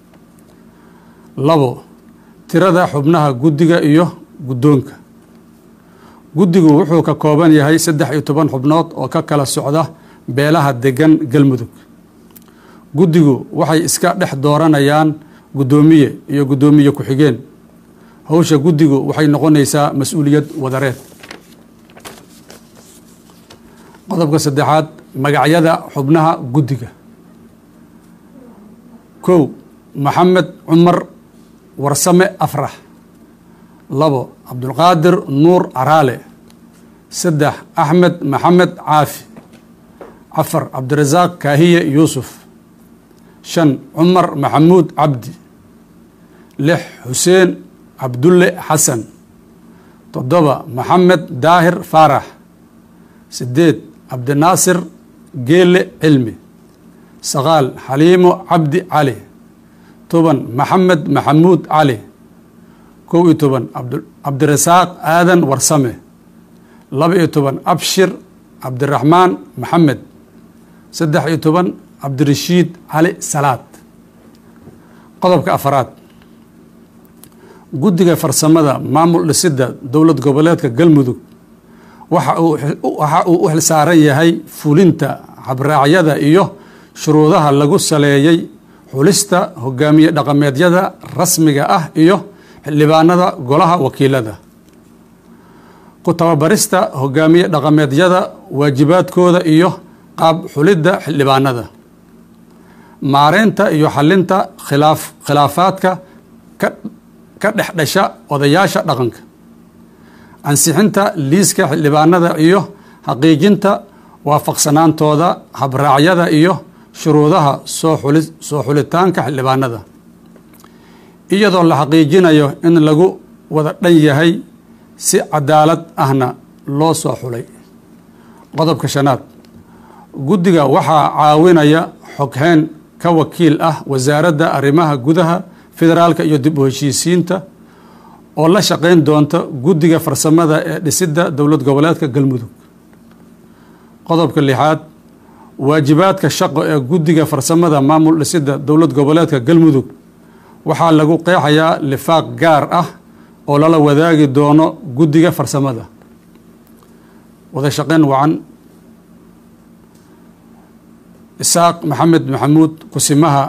labo tirada xubnaha guddiga iyo guddoonka guddigu wuxuu ka kooban yahay saddex iyo toban xubnood oo ka kala socda beelaha degan galmudug guddigu waxay iska dhex dooranayaan guddoomiye iyo guddoomiye ku-xigeen howsha guddigu waxay noqonaysaa mas-uuliyad wadareed qodobka saddexaad magacyada xubnaha guddiga kow maxamed cumar warsame afrax labo cabdulqaadir nuur caraale saddex axmed maxamed caafi afar cabdirasaaq kaahiye yuusuf shan cumar maxamuud cabdi lix xuseen cabdulle xasan toddoba maxamed daahir faarax sideed cabdinaasir geele cilmi sagaal xaliimo cabdi cali toban maxamed maxamuud cali kow iyo toban cabdirasaaq aadan warsame laba iyo toban abshir cabdiraxmaan maxamed saddex iyo toban cabdirashiid cali salaad qodobka afaraad guddiga farsamada maamul dhisidda dowlad goboleedka galmudug waxa uu u xilsaaran yahay fulinta habraacyada iyo shuruudaha lagu saleeyey xulista hogaamiye dhaqameedyada rasmiga ah iyo xildhibaanada golaha wakiilada ku tababarista hogaamiye dhaqameedyada waajibaadkooda iyo qaab xulidda xildhibaanada maareynta iyo xalinta khilaaf khilaafaadka ka ka dhex dhasha odayaasha dhaqanka ansixinta liiska xildhibaanada iyo xaqiijinta waafaqsanaantooda habraacyada iyo shuruudaha soo xuli soo xulitaanka xildhibaanada iyadoo la xaqiijinayo in lagu wada dhan yahay si cadaalad ahna loo soo xulay qodobka shanaad guddiga waxaa caawinaya xoghayn ka wakiil ah wasaaradda arrimaha gudaha federaalka iyo dib u heshiisiinta oo la shaqayn doonta guddiga farsamada ee dhisidda dowlad goboleedka galmudug qodobka lixaad waajibaadka shaqo ee guddiga farsamada maamul dhisidda dowlad goboleedka galmudug waxaa lagu qeexayaa lifaaq gaar ah oo lala wadaagi doono guddiga farsamada wada shaqayn wacan isaaq maxamed maxamuud kusimaha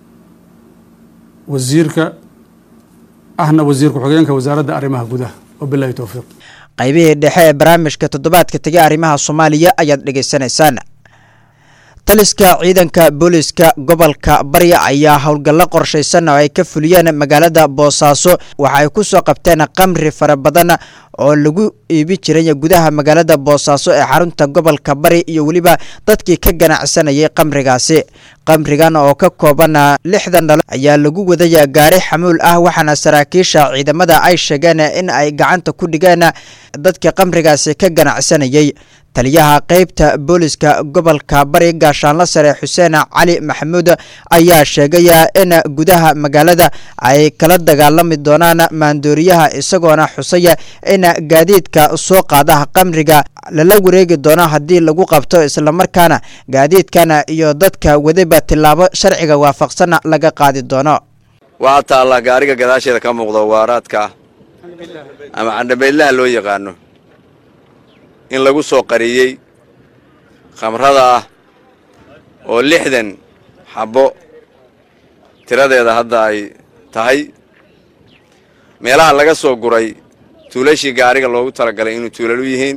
wasiirka ahna wasiir ku-xigeenka wasaaradda arrimaha gudaha wabilahi towfiiq qaybihii dhexe ee barnaamijka toddobaadka tegay arrimaha soomaaliya ayaad dhegaysanaysaan taliska ciidanka booliska gobolka barya ayaa howlgallo qorshaysan oo ay ka fuliyeen magaalada boosaaso waxa ay ku soo qabteen qamri fara badan oo lagu iibi jiray gudaha magaalada boosaaso ee xarunta gobolka bari iyo weliba dadkii ka ganacsanayay qamrigaasi qamrigan oo ka kooban lixdan dhalo ayaa lagu wadaya gaari xamuul ah waxaana saraakiisha ciidamada ay sheegeen in ay gacanta ku dhigeen dadkii qamrigaasi ka ganacsanayay taliyaha qeybta booliska gobolka bari gaashaanla sare xuseen cali maxamuud ayaa sheegaya in gudaha magaalada ay kala dagaalami doonaan maandooriyaha isagoona xusaya in gaadiidka soo qaada qamriga lala wareegi doono haddii lagu qabto islamarkaana gaadiidkana iyo dadka wadiba tillaabo sharciga waafaqsan laga qaadi doono waxaa taallaa gaariga gadaasheeda ka muuqda waaraadka ama candhabeydlaha loo yaqaano in lagu soo qariyey khamrada ah oo lixdan xabbo tiradeeda hadda ay tahay meelaha laga soo guray tuulashii gaariga loogu talagalay inuu tuulal u yihiin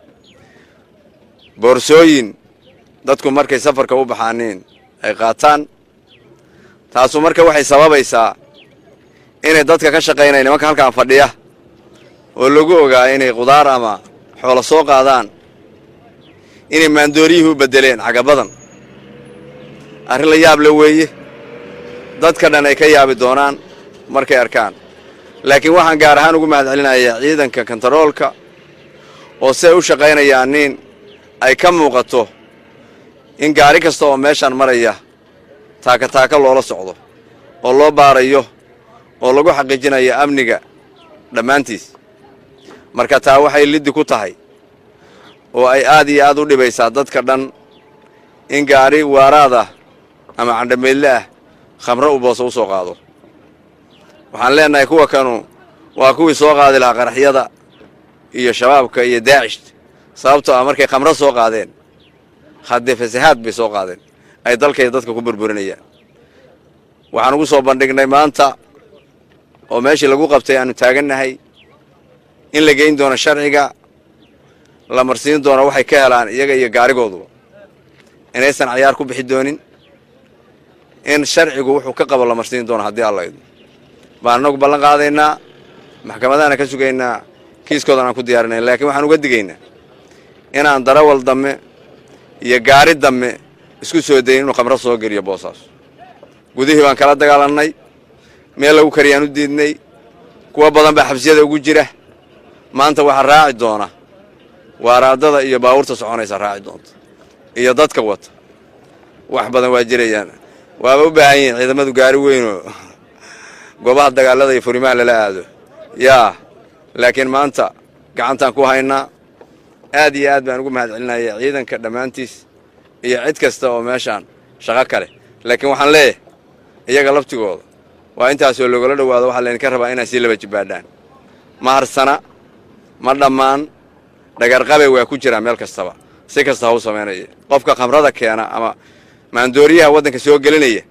boorsooyin dadku markay safarka u baxaaniin ay qaataan taasu marka waxay sababaysaa inay dadka ka shaqaynaya nimanka halkaan fadhiya oo lagu ogaa inay qudaar ama xoolo soo qaadaan inay maandooriyihii u beddeleen xagga badan arrin la yaab le weeye dadka dhan ay ka yaabi doonaan markay arkaan laakiin waxaan gaar ahaan ugu mahad celinayaa ciidanka kontaroolka oo siay u shaqaynayaan nin ay ka muuqato in gaari kasta oo meeshaan maraya taaka taaka loola socdo oo loo baarayo oo lagu xaqiijinayo amniga dhammaantiis marka taa waxay liddi ku tahay oo ay aad iyo aad u dhibaysaa dadka dhan in gaari waaraad ah ama candhameydle ah khamro u booso u soo qaado waxaan leennahay kuwa kanu waa kuwii soo qaadi lahaa qaraxyada iyo shabaabka iyo daacish sababtoo ah markay khamro soo qaadeen haddee fasahaad bay soo qaadeen ay dalkayda dadka ku burburinayaan waxaan ugu soo bandhignay maanta oo meeshii lagu qabtay aanu taagannahay in la geyn doono sharciga la marsiin doono waxay ka helaan iyaga iyo gaarigooduba inaysan cayaar ku bixi doonin in sharcigu wuxuu ka qabo la marsiin doono haddii alla idmo baan annagu ballan qaadaynaa maxkamadaana ka sugaynaa kiiskoodan aan ku diyaarinayn laakiin waxaan uga digaynaa inaan darawal damme iyo gaari damme isku soo dayin inuu khamro soo geliyo boosaas gudihii baan kala dagaalannay meel lagu kariyaan u diidnay kuwa badan baa xabsiyada ugu jira maanta waxaa raaci doona waaraadada iyo baabuurta soconaysa raaci doonta iyo dadka wata wax badan waa jirayaan waaba u baahan yihiin ciidamadu gaari weynoo goobaha dagaalada iyo furimaha lala aado yaa laakiin maanta gacantaan ku haynaa aad iyo aad baan ugu mahad celinaya ciidanka dhammaantiis iyo cid kasta oo meeshaan shaqo kale laakiin waxaan leeyahay iyaga laftigooda waa intaasoo logala dhowaado waxaa laydinka rabaa inaa sii laba jibbaadhaan ma harsana ma dhammaan dhagarqabay waa ku jiraa meel kastaba si kasta ha u samaynaya qofka khamrada keena ama maandooriyaha waddanka soo gelinaya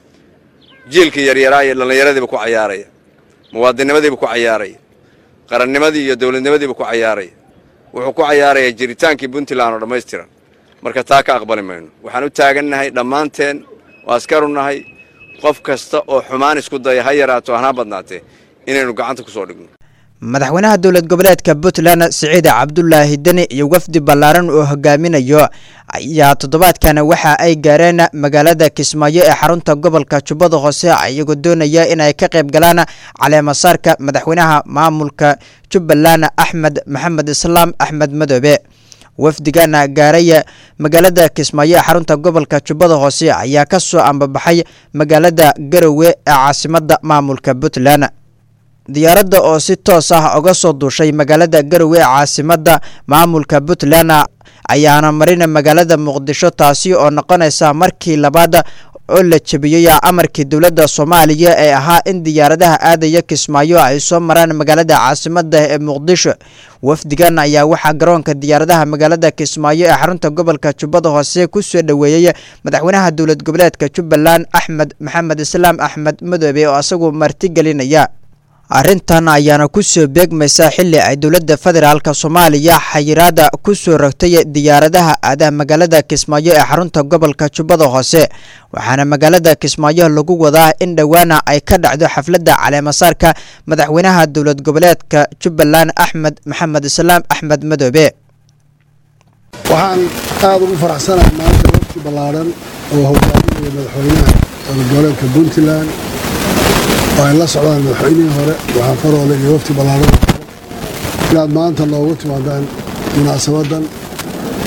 jiilkii yaryaraa iyo dhallinyaradiiba ku cayaaraya muwaadinnimadiiba ku cayaaraya qarannimadii iyo dowladnimadiiba ku cayaaraya wuxuu ku cayaarayaa jiritaankii puntland oo dhammaystiran marka taa ka aqbali mayno waxaan u taagannahay dhammaanteen oo askaru nahay qof kasta oo xumaan isku daya ha yaraato hana badnaatee inaynu gacanta ku soo dhigno madaxweynaha dowlad goboleedka puntland siciid cabdulaahi deni iyo wafdi ballaaran oo hogaaminayo ayaa toddobaadkan waxa ay gaareen magaalada kismaayo ee xarunta gobolka jubbada hoose iyagoo doonaya inay ka qayb galaan caleemasaarka madaxweynaha maamulka jubbaland axmed maxamed islaam axmed madoobe wafdigana gaaraya magaalada kismaayo ee xarunta gobolka jubbada hoose ayaa ka soo ambabaxay magaalada garowe ee caasimada maamulka puntland diyaaradda oo si toos ah uga soo duushay magaalada garowe ee caasimada maamulka puntland ayaana marina magaalada muqdisho taasi oo noqonaysa markii labaad oo la jebiyey amarkii dowladda soomaaliya ee ahaa in diyaaradaha aadaya kismaayo ay soo maraan magaalada caasimada ee muqdisho wafdigan ayaa waxaa garoonka diyaaradaha magaalada kismaayo ee xarunta gobolka jubbada hoose ku soo dhoweeyey madaxweynaha dowlad goboleedka jubbaland axmed maxamed islaam axmed madoobe oo isagu martigelinaya arrintan ayaana ku soo beegmaysa xilli ay dowladda federaalk soomaaliya xayiraada ku soo rogtay diyaaradaha aadaha magaalada kismaayo ee xarunta gobolka jubbada hoose waxaana magaalada kismaayo lagu wadaa in dhowaana ay ka dhacdo xafladda caleemasaarka madaxweynaha dowlad goboleedka jubbaland axmed maxamed islaam axmed madoobe waxaan aada ugu faraxsanahay maanta wafti ballaaran oo hogaaminaya madaxweynaha goboleedka puntland oo ay la socdaan madaxweynihii hore waxaa faroole iyo wafti ballaaran inaad maanta noogu timaadaan munaasabadan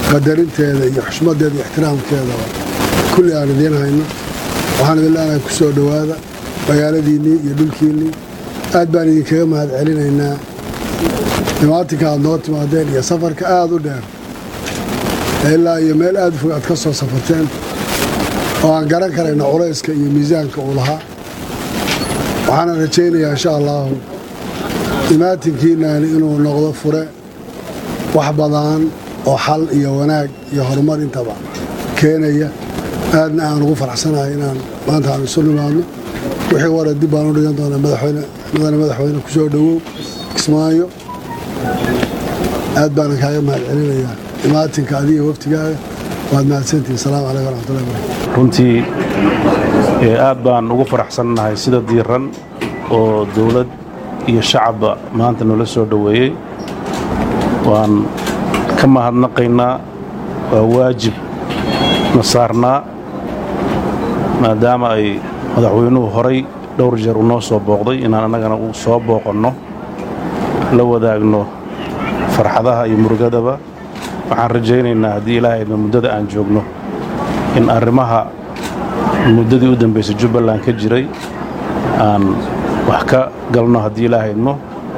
qadarinteeda iyo xushmadeeda iyo ixtiraamkeedaba kulli aan idiin hayno waxaan idin leenahay ku soo dhowaada magaaladiinnii iyo dhulkiinnii aad baan idinkaga mahad celinaynaa dhimaatinka aad noo timaadeen iyo safarka aad u dheer ilaa iyo meel aad u fog aad ka soo safarteen oo aan garan karayna culayska iyo miisaanka uu lahaa waxaana rajaynayaa insha allaahu imaatinkiinani inuu noqdo fure wax badan oo xal iyo wanaag iyo horumar intaba keenaya aadna aan ugu faraxsanahay inaan maanta aan isu nimaadno wixii wara dib baan u dhigan doonaa madaxweyne mudane madaxweyne ku soo dhowow kismaayo aad baanan kaaga mahad celinayaa imaatinka adiga waftigaaga waad mahadsantihin asalaamu calaykum waraxmatullahi barakatu runtii aad baan ugu faraxsannahay sida diiran oo dowlad iyo shacabba maanta noola soo dhoweeyey waan ka mahadnaqaynaa waa waajib na saarnaa maadaama ay madaxweynuhu horay dhowr jeer u noo soo booqday inaan annagana u soo booqanno la wadaagno farxadaha iyo murugadaba waxaan rajaynaynaa haddii ilaahayna muddada aan joogno in arrimaha muddadii u dambaysay jubbaland ka jiray aan wax ka galno haddii ilaahaydno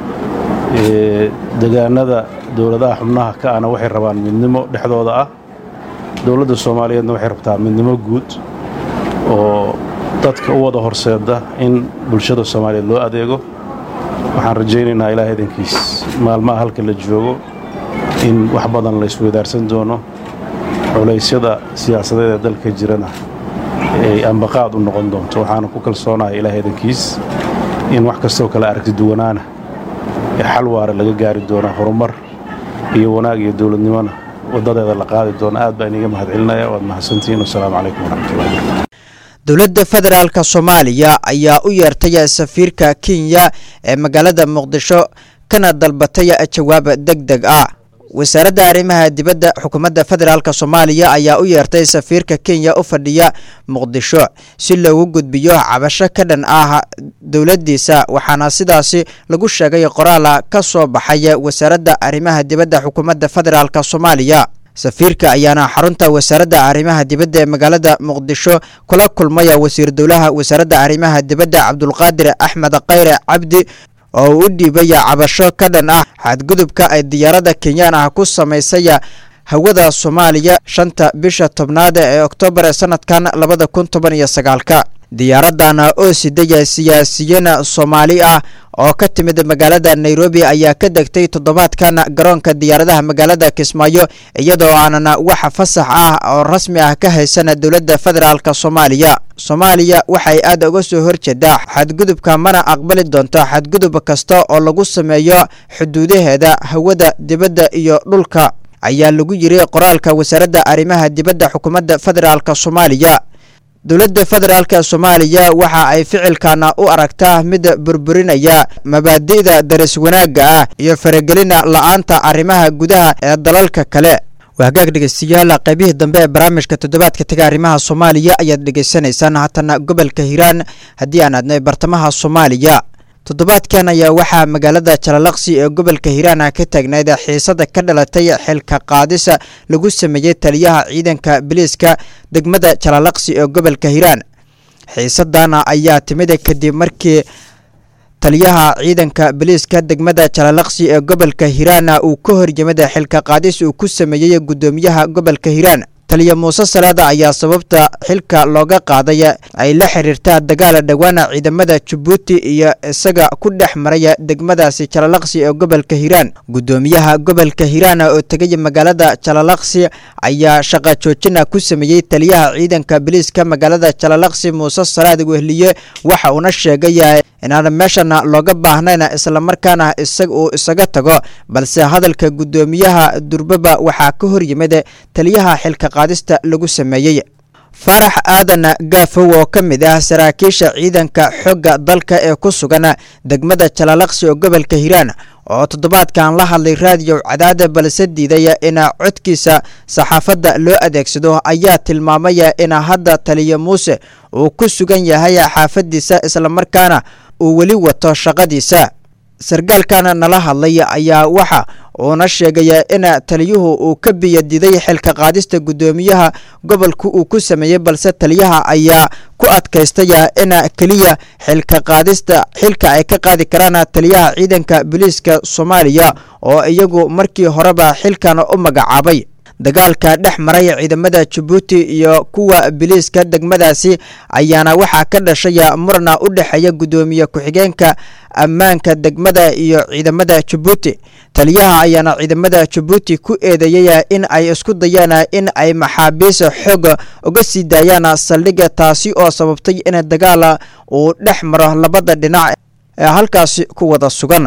degaanada dowladaha xubnaha ka ana waxay rabaan midnimo dhexdooda ah dowladda soomaaliyeedna waxay rabtaa midnimo guud oo dadka u wada horseeda in bulshada soomaaliyeed loo adeego waxaan rajaynaynaa ilaah idankiis maalmaha halka la joogo in wax badan la isweydaarsan doono culaysyada siyaasadeed ee dalka jirana ay ambaqaad u noqon doonto waxaana ku kalsoonahay ilaah idankiis in wax kastoo kale aragti duwanaana ee xal waara laga gaari doona horumar iyo wanaag iyo dowladnimona waddadeeda la qaadi doona aad baan iniga mahad celinaya waad mahadsantihiin wasalaamu calaykum waraxmatullahi barakatu dowladda federaalka soomaaliya ayaa u yeertay safiirka kenya ee magaalada muqdisho kana dalbatay jawaab deg deg ah wasaaradda arrimaha dibadda xukuumadda federaalk soomaaliya ayaa u yeertay safiirka kenya u fadhiya muqdisho si loogu gudbiyo cabasho ka dhan ah dowladdiisa waxaana sidaasi lagu sheegay qoraala ka soo baxay wasaaradda arrimaha dibadda xukuumadda federaalk soomaaliya safiirka ayaana xarunta wasaaradda arrimaha dibadda ee magaalada muqdisho kula kulmaya wasiir dowlaha wasaaradda arrimaha dibadda cabdulqaadir axmed khayre cabdi oo u dhiibaya cabasho ka dhan ah xadgudubka ay diyaaradda kenyaan ah ku samaysay hawada soomaaliya shanta bisha tobnaad ee oktoobar ee sanadkan labada kun toban iyo sagaalka diyaaraddan oo sidaya siyaasiyiin soomaali ah oo ka timid magaalada nairobi ayaa ka degtay toddobaadkan garoonka diyaaradaha magaalada kismaayo iyadoo aanan wax fasax ah oo rasmi ah ka haysan dowladda federaalk soomaaliya soomaaliya waxay aad uga soo horjeedaa xadgudubka mana aqbali doonto xadgudub kasta oo lagu sameeyo xuduudaheeda hawada dibadda iyo dhulka ayaa lagu yiri qoraalka wasaaradda arrimaha dibadda xukuumadda federaalk soomaaliya dowladda federaalk soomaaliya waxa ay ficilkana u aragtaa mid burburinaya mabaadi'da daris wanaagga ah iyo faragelina la-aanta arrimaha gudaha ee dalalka kale wahagaag dhegeystayaal qaybihii dambe ee barnaamijka toddobaadka taga arrimaha soomaaliya ayaad dhegeysanaysaan haatana gobolka hiiraan haddii aan aadnay bartamaha soomaaliya toddobaadkan ayaa waxaa magaalada jalalaqsi ee gobolka hiiraan ka taagnayd xiisada ka dhalatay xilka qaadisa lagu sameeyey taliyaha ciidanka biliiska degmada jalalaqsi ee gobolka hiiraan xiisadana ayaa timid kadib markii taliyaha ciidanka biliiska degmada jalalaqsi ee gobolka hiiraan uu ka horyimid xilka qaadis uu ku sameeyey guddoomiyaha gobolka hiiraan taliya muuse salaada ayaa sababta xilka looga qaaday ay la xiriirtaa dagaal dhowaana ciidamada jabuuti iyo isaga ku dhex maraya degmadaasi jalalaqsi ee gobolka hiiraan guddoomiyaha gobolka hiiraan oo tegay magaalada jalalaqsi ayaa shaqa joojina ku sameeyey taliyaha ciidanka biliiska magaalada jalalaqsi muuse salaad wehliye waxa uuna sheegay inaan meeshana looga baahnayn islamarkaana isag uu isaga tago balse hadalka guddoomiyaha durbaba waxaa ka horyimid taliyaha xilka qaadista lagu sameeyey faarax aadan gaafow oo ka mid ah saraakiisha ciidanka xogga dalka ee ku sugan degmada jalalaqsi oo gobolka hiiraan oo toddobaadkan la hadlay raadiyo cadaada balse diiday in codkiisa saxaafadda loo adeegsado ayaa tilmaamay in hadda taliya muuse uu ku sugan yahay xaafadiisa islamarkaana uu weli wato shaqadiisa sargaalkan nala hadlay ayaa waxa uuna sheegaya in taliyuhu uu ka biyadiday xilka qaadista guddoomiyaha gobolka uu ku sameeyey balse taliyaha ayaa ku adkaystaya in keliya xilka qaadista xilka ay ka qaadi karaan taliyaha ciidanka booliiska soomaaliya oo iyagu markii horeba xilkan u magacaabay dagaalka dhex maray ciidamada jabuuti iyo kuwa biliiska degmadaasi ayaana waxaa ka dhashaya murna u dhexeeya guddoomiye ku-xigeenka ammaanka degmada iyo ciidamada jabuuti taliyaha ayaana ciidamada jabuuti ku eedeeyay in ay isku dayaan in ay maxaabiis xoog uga sii daayaan saldhiga taasi oo sababtay in dagaal uu dhex maro labada dhinac ee halkaasi ku wada sugan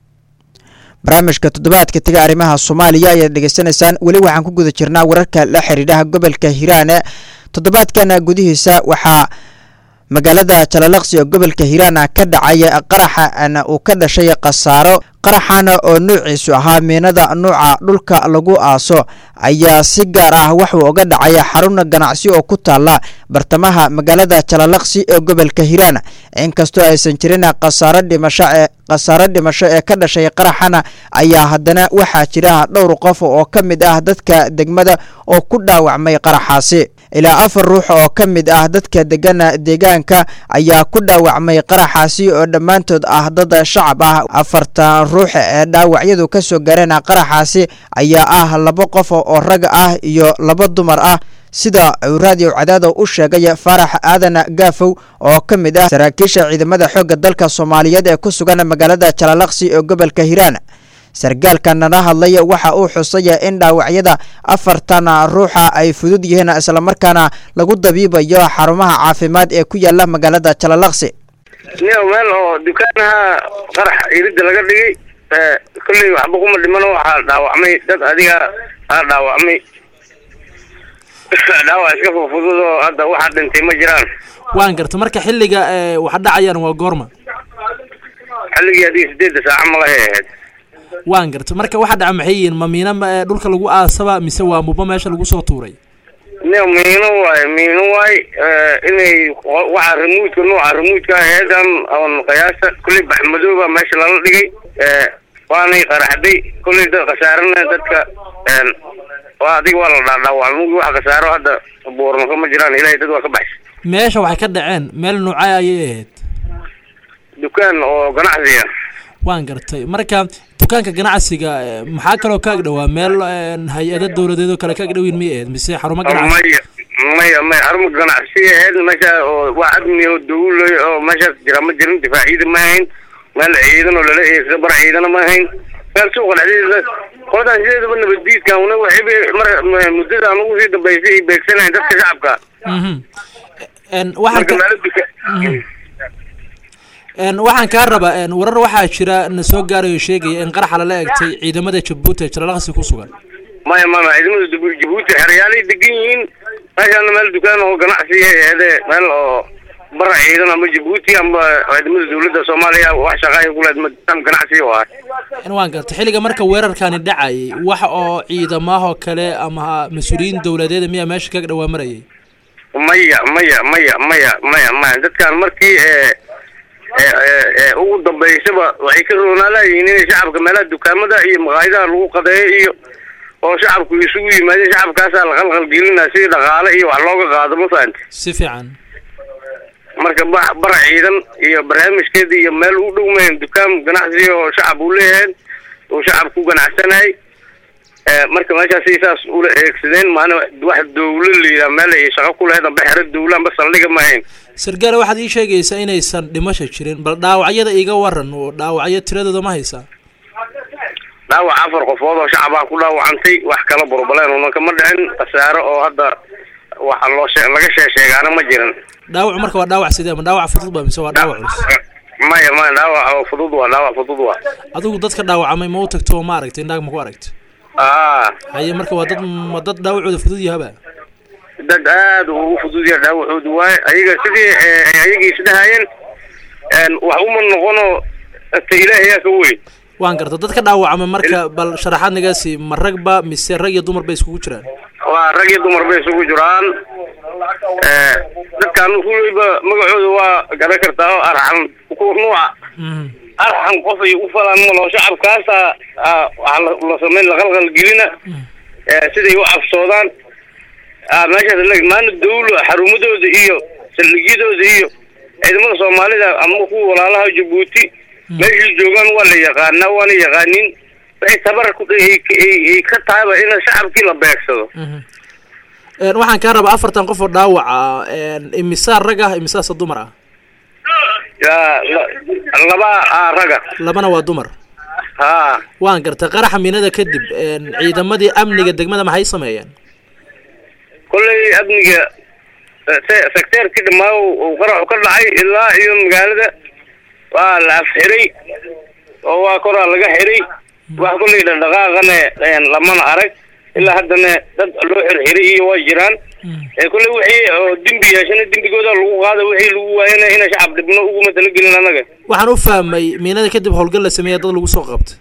barnaamijka toddobaadka tega arrimaha soomaaliya ayaad dhegeysanaysaan weli waxaan ku guda jirnaa wararka la xiriiraha gobolka hiiraan toddobaadkan gudihiisa waxaa magaalada jalalaqsi oo gobolka hiiraan ka dhacay qaraxan uu ka dhashay khasaaro qaraxan oo nuuciisu ahaa miinada nuuca dhulka lagu aaso ayaa si gaar ah wuxuu uga dhacay xarun ganacsi oo ku taala bartamaha magaalada jalalaqsi ee gobolka hiiraan inkastoo aysan jirin khasaaro dhimasho ee khasaaro dhimasho ee ka dhashay qaraxan ayaa haddana waxaa jira dhowr qof oo ka mid ah dadka degmada oo ku dhaawacmay qaraxaasi ilaa afar ruux oo ka mid ah dadka degana deegaanka ayaa ku dhaawacmay qaraxaasi oo dhammaantood ah dad shacab ah afartan ruux ee dhaawacyadu ka soo gaareen qaraxaasi ayaa ah laba qof oo rag ah iyo laba dumar ah sida uu raadiyo cadaado u sheegay faarax aadan gaafow oo ka mid ah saraakiisha ciidamada xoogga dalka soomaaliyeed ee ku sugan magaalada jalalaqsi ee gobolka hiiraan sargaalka nala hadlay waxa uu xusay in dhaawacyada afartan ruuxa ay fudud yihiin islamarkaana lagu dabiibayo xarumaha caafimaad ee ku yaala magaalada jalalaqsi niyo meel oo dukaanaha qarax iridda laga dhigay kolley waxba kuma dhimano waxaa dhaawacmay dad adiga aa dhaawacmay dhaawac iska fufudud oo hadda waxaa dhintay ma jiraan waan garta marka xilliga waxa dhacayaan waa goorma xilligii adiga sideedda saaca malahay ahayd waan garta marka waxa dhaca maxay yihiin ma miina dhulka lagu aasaba mise waa muba meesha lagu soo tuuray niyo miino waaye miino waaye inay waxa remuudka nooca remuudka aheedan on qiyaasta kulley baxmadooba meesha lala dhigay waanay qaraxday kulley dad khasaarana dadka waa adiga waa la dhaadhaawaa mugi wax khasaaro hadda buurnako ma jiraan ilahay dad waa ka baxshay meesha waxay ka dhaceen meel noocay ayay ahayd dukaan oo ganacsiga waan gartay marka dukaanka ganacsiga maxaa kaloo ka agdhowaa meel hay-ada dowladeed oo kale ka agdhowiin miyay ahayd mise xarumo ganacsi maya maya maya xarumo ganacsi ahayd meesha oo wax admi oo dawlay oo meeshaas jira ma jirin difaac ciidan ma ahayn meel ciidan oo lala eegsa bar ciidana ma ahayn meel suuqa dhexdeeda qoladan sideedaba nabaddiidka una waxayba mar muddada aan ugu sii dambaysay ay beegsanayn dadka shacabka waxaan waxaan kaa rabaa warar waxaa jira na soo gaarayo sheegaya in qaraxa lala egtay ciidamada jabuuti ee jalalaqsi ku sugan maya maya ciidamada jabuuti xeryaalay degan yihiin meeshaana meel dukaan oo ganacsiga ahede meel oo bara ciidan ama jabuuti ama ciidamada dawladda soomaaliya wax shaqaaya kuleed dukaan ganacsiga oo ah waan gartay xilliga marka weerarkani dhacayay wax oo ciidamahoo kale ama mas-uuliyiin dowladeeda miyaa meesha kaga dhawaa marayay maya maya maya maya maya maya dadkan markii ugu dambaysaba waxay ka roonaalayihiin inay shacabka meelaha dukaamada iyo maqaayadaha lagu qadeeyo iyo oo shacabku isugu yimaadeen shacabkaasaa la qalqalgelinaa si dhaqaale iyo wax looga qaado ma fahanti si fiican marka ba bara ciidan iyo barnaamijkeeda iyo meel u dhow mahayn dukaan ganacsi oo shacab uu leeyahay oo shacab ku ganacsanay marka meeshaasi saas ula eegsadeen maana wax dawlo layidhaha meel ay shaqo ku lahayd amba xero dawlo amba saldhiga maahayn sargaale waxaad ii sheegaysaa inaysan dhimasha jirin bal dhaawacyada iga waran oo dhaawacyo tiradooda ma haysaa dhaawac afar qofood oo shacabaa ku dhaawacantay wax kala burbaleen una kama dhicin khasaaro oo hadda waxa loo shee laga sheesheegaana ma jirin dhaawacu marka waa dhaawac sidee ma dhaawac fudud ba mise waa dhaawac culus maya maya dhaawac oo fudud waa dhaawac fudud waa adigu dadka dhaawacamay ma u tagto oo ma aragtay indhaag ma ku aragtay aa haye marka waa dad ma dad dhaawacooda fudud yahaba dad aad ugu fudud yahay dhaawacoodu waaye ayaga sidii ayagii isdhahayeen wax uma noqono ta ilaahayaa ka weyn waan garta dadka dhaawacamay marka bal sharaxaad nagaasi ma ragba mise rag iyo dumar bay iskugu jiraan waa rag iyo dumar bay isugu jiraan dadkan kulleyba magacooda waa garan kartaa oo arxan ku nuuca arxan qof ay u falaan malo shacabkaasa ah, waxaa la- la samayn laqalqal gelina eh, siday u cabsoodaan ah, meeshaas la- maana dawlo xarumadooda iyo saldhigyadooda iyo ciidamada soomaalida ama kuwa walaalaha jabuuti meeshay joogaan waa la yaqaanaa waana yaqaanin waxay tabar ku ay ay- ay ka tahayba in shacabkii la beegsado Een, waxaan kaa rabaa afartan qof oo dhaawac ah een, imisaa rag ah imisaasa dumar ah yaa la- laba ah, raga labana waa dumar ha waan gartay qaraxa miinada kadib een, ciidamadii amniga degmada maxay sameeyeen kolley amniga eh, se- sekteerkii dhammaa uu qaraxu ka dhacay ilaa iyo magaalada waa la afxiray oo waa koraa laga xiray wax kolley dhaqdhaqaaqana een, lamana arag ilaa haddana dad loo xirxiray iyo waa jiraan ee kolley wixii oo dembi yeeshana dembigooda lagu qaada wixii lagu waayana ina shacab dhibno uguma talagelin annaga waxaan u fahmay miinada kadib howlgal la sameeya dad lagu soo qabtay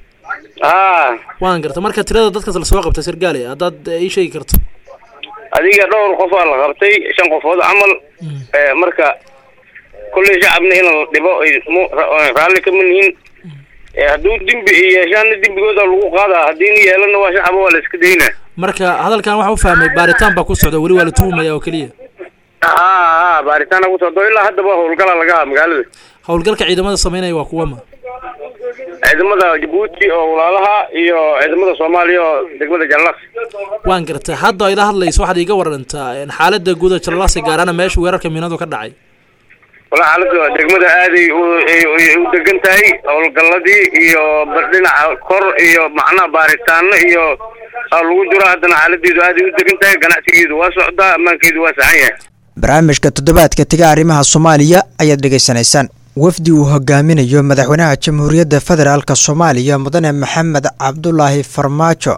ha waan gartay marka tirada dadkaas lasoo qabtay sargaali haddaad eh, ii sheegi karto adiga dhowr qofaa la qabtay shan qofood camal Eh, marka kolley shacabna in la dhibo ay mu- ra- raalli kama nihin Eh, hadduu dembi ay yeeshaana dembigooda lagu qaadaa haddiina yeelana waa shacaba waa la iska daynaa marka hadalkan waxaan u fahmay baaritaan baa ku socda weli waa la tuhumaya oo keliya ha ha baaritaana ku socdo ilaa haddaba howlgala laga haa magaalada howlgalka ciidamada sameynaya waa kuwama ciidamada jabuuti oo walaalaha iyo ciidamada soomaaliya oo degmada jallaq waan gartay hadda ila hadlayso waxaad iiga warantaa een, xaalada guud ee jallalaasi gaarana meesha weerarka miinadu ka dhacay walaa xaaladda degmada aaday u- ay ay u degan tahay howlgaladii iyo ba- dhinaca kor iyo macnaha baaritaano iyo aa lagu jiro haddana xaaladeedu aaday u degan tahay ganacsigeedu waa socdaa ammaankeedu waa saxan yahay barnaamijka toddobaadka tiga arrimaha soomaaliya ayaad dhegaysanaysaan wafdi uu hogaaminayo madaxweynaha jamhuuriyadda federaalk soomaaliya mudane maxamed cabdulaahi farmaajo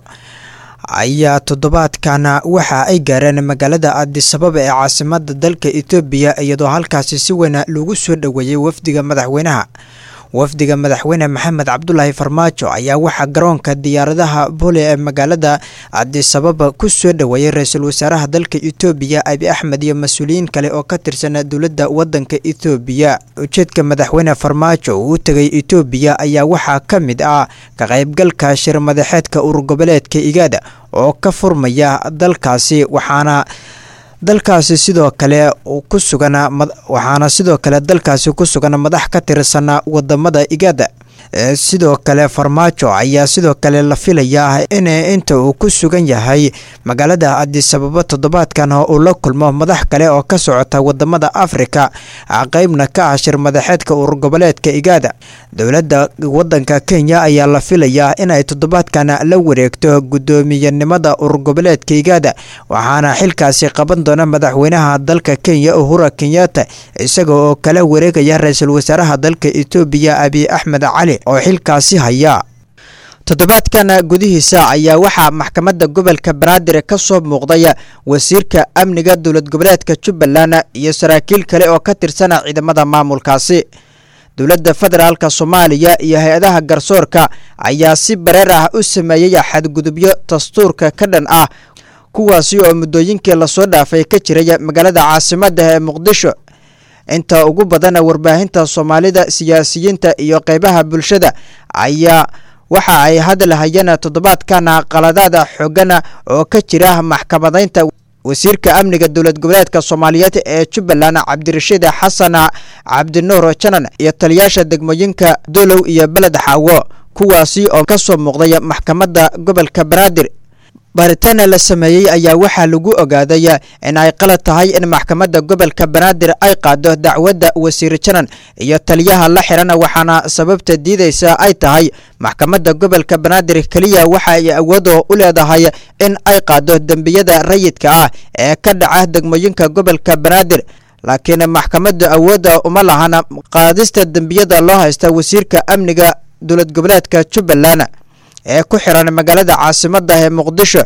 ayaa toddobaadkan waxa ay gaareen magaalada addisababa ee caasimada dalka etoobiya iyadoo halkaasi si weyn lagu soo dhoweeyey wafdiga madaxweynaha wafdiga madaxweyne maxamed cabdulaahi farmaajo ayaa waxaa garoonka diyaaradaha bole ee magaalada adisababa ku soo dhoweeyey ra-iisul wasaaraha dalka etoobiya abi axmed iyo mas-uuliyiin kale oo ka tirsan dowladda wadanka etoobiya ujeedka madaxweyne farmaajo uu u tegay etoobiya ayaa waxaa ka mid ah ka qaybgalka shir madaxeedka urur goboleedka igaada oo ka furmaya dalkaasi waxaana dalkaasi sidoo kale ku sugan waxaana sidoo kale dalkaasi ku sugan madax ka tirsan wadamada igada sidoo kale farmaajo ayaa sidoo kale la filayaa in inta uu ku sugan yahay magaalada adisababa toddobaadkan uu la kulmo madax kale oo ka socota wadamada afrika qeybna ka ah shir madaxeedka urur goboleedka igaada dowladda wadanka kenya ayaa la filayaa inay toddobaadkan la wareegto guddoomiyenimada urur goboleedka igaada waxaana xilkaasi qaban doona madaxweynaha dalka kenya uhura kenyatta isaga oo kala wareegaya ra-iisul wasaaraha dalka etoobiya abiy axmed cali oo xilkaasi haya toddobaadkan gudihiisa ayaa waxaa maxkamadda gobolka banaadir ka soo muuqday wasiirka amniga dowlad goboleedka jubbaland iyo saraakiil kale oo ka tirsan ciidamada maamulkaasi dowladda federaalk soomaaliya iyo hay-adaha garsoorka ayaa si bareer ah u sameeyey xadgudubyo dastuurka ka dhan ah kuwaasi oo muddooyinkii lasoo dhaafay ka jiray magaalada caasimadda ee muqdisho inta ugu badan warbaahinta soomaalida siyaasiyiinta iyo qeybaha bulshada ayaa waxa ay hadlahayeen toddobaadkan qaladaada xoogan oo ka jira maxkamadaynta wasiirka amniga dowlad goboleedka soomaaliyeed ee jubbaland cabdirashiid xasan cabdinuur janan iyo taliyaasha degmooyinka dolow iyo beled xaawo kuwaasi oo ka soo muuqday maxkamadda gobolka banaadir baaritaana la sameeyey ayaa waxaa lagu ogaaday in ay qalad tahay in maxkamadda gobolka banaadir ay qaado dacwadda wasiir janan iyo taliyaha la xiran waxaana sababta diidaysa ay tahay maxkamadda gobolka banaadir keliya waxa ay awoodo u leedahay in ay qaado dembiyada rayidka ah ee ka dhaca degmooyinka gobolka banaadir laakiin maxkamadda awoodda uma lahan qaadista dembiyada loo haysta wasiirka amniga dowlad goboleedka jubbaland ee ku xiran magaalada caasimadda ee muqdisho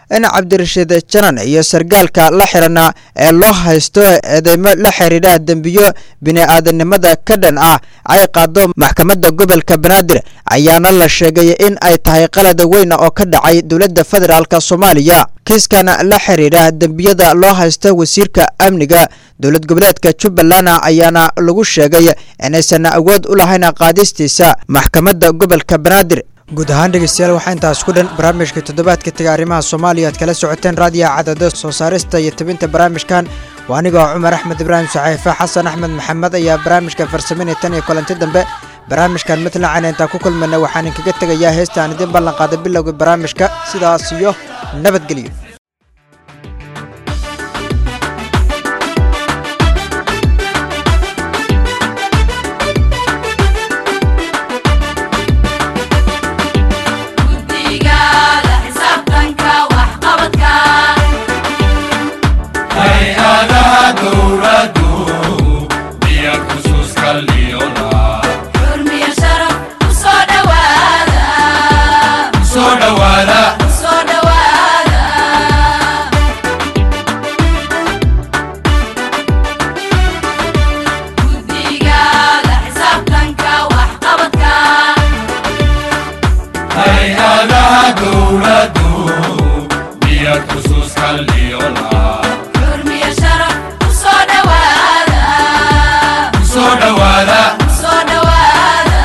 in cabdirashiid janan iyo sargaalka la xirana ee loo haysto eedeymo la xiriira dembiyo bini-aadanimada ka dhan ah ay qaado maxkamadda gobolka banaadir ayaana la sheegay in ay tahay qalad weyn oo ka dhacay dowladda federaalk soomaaliya kiiskan la xiriira dembiyada loo haysta wasiirka amniga dowlad goboleedka jubbaland ayaana lagu sheegay inaysan awood u lahayn qaadistiisa maxkamadda gobolka banaadir guud ahaan dhegeystayaal waxaa intaas ku dhan barnaamijka toddobaadka tega arrimaha soomaaliya aad kala socoteen raadiyaha cadada soo saarista iyo tabinta barnaamijkan waa anigoo cumar axmed ibraahim saxiife xasan axmed maxamed ayaa barnaamijka farsameynaya tan iyo kulanti dambe barnaamijkan midlacan intaan ku kulmayna waxaan inkaga tegayaa heestaan idiin ballan qaaday bilowga barnaamijka sidaas iyo nabadgelyo guddigaada xisaabtanka waxqabadka hay-adaha dowladdu biya xusuuska liyona xurmiyo sharaf u soo dhowaada soo dhowaada u soo dhowaada guddigaada xisaabtanka waxqabadka hay-adaha dowladdu biya xusuuska liyona xurmiyo sharaf u soo dhowaada soo dhowaada u soo dhowaada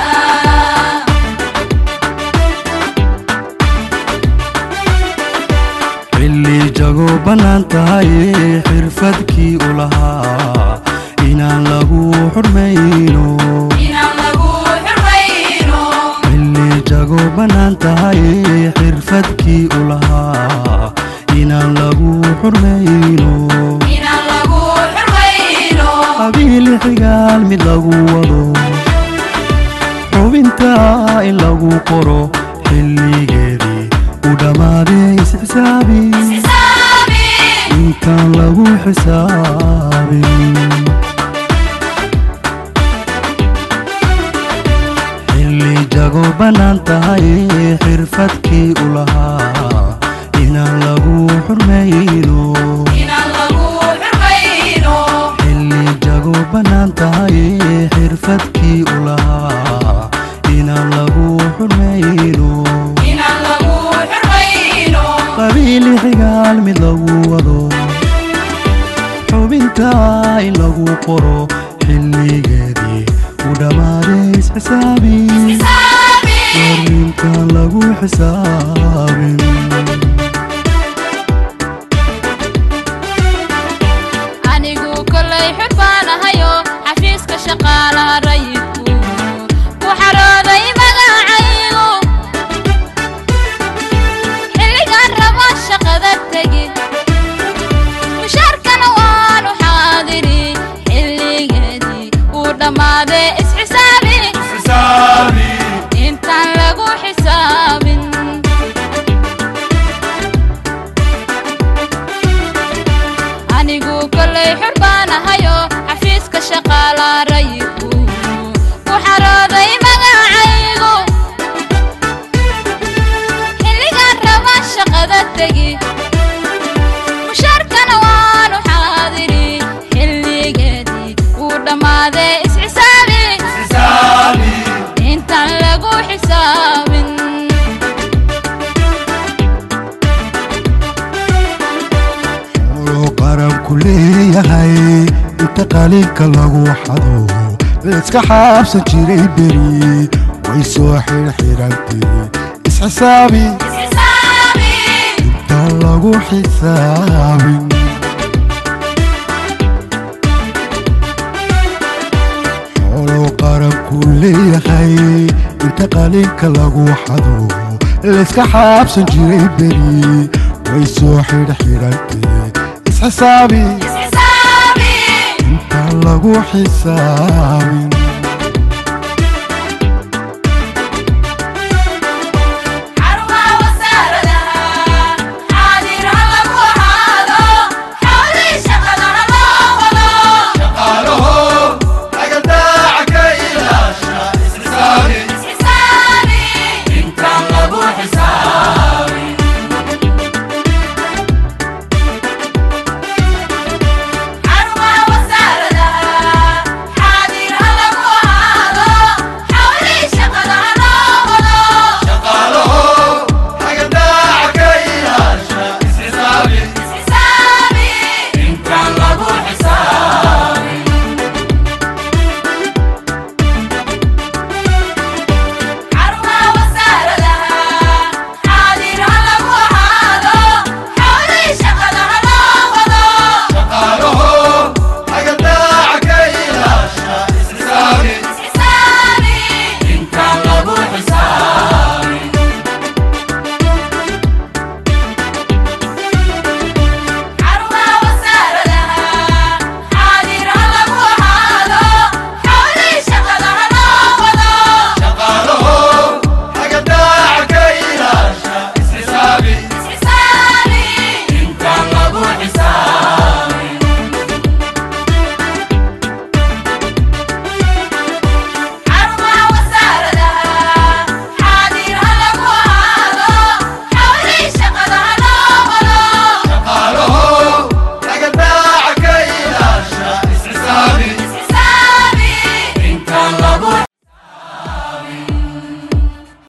xilli jago bannaan tahay xirfadkii u lahaa inaan lagu xurmayno inaan lagu xurmayno xilli jago bannaan tahay xirfadkii u lahaa inaan lagu xurmayno inaan lagu xurmayno qabiil xigaal mid lagu wado xubinta in lagu qoro xilligeedii u dhammaaday isxisaabi xisaabi intaan lagu xisaabin xilli jago bannaan tahay xirfadkii u lahaa inaan lagu xurmayno inaan lagu xurmayno xilli jago bannaan tahay xirfadkii u lahaa inaan lagu xurmayno inaan lagu xurmayno qabiil xigaal mid lagu wado xubinta in lagu qoro xilligeedii u dhammaaday isxisaabi xisaabi warintaan lagu xisaabin anigu kolay xor baan ahayo xafiiska shaqaalaha rayidku ku xarooday magacaygu xilligaan rabo shaqada tegi mushaarkana waanu xaadiri xilligeedii uu dhammaaday isxisaabi xisaabi intaan lagu xisaabin anigu kolay xor baan ahayo xafiiska shaqaalaha rayidku ku xarooday magacaygu xilligaan raba shaqada tegi mushaarkana waanu xaadiri xilligeedii uu dhammaaday isxisaabi xisaabi intaan lagu xisaabin oo qaranku leeyahay inta qalinka lagu xado layska xaabsan jiray beri way soo xirxirantay isxisaabi isxisaabi intaan lagu xisaabin xoolo qaranku leeyahay inta qalinka lagu xado layska xaabsan jiray beri way soo xirxirantay isxisaabi isxisaabi intaan lagu xisaabin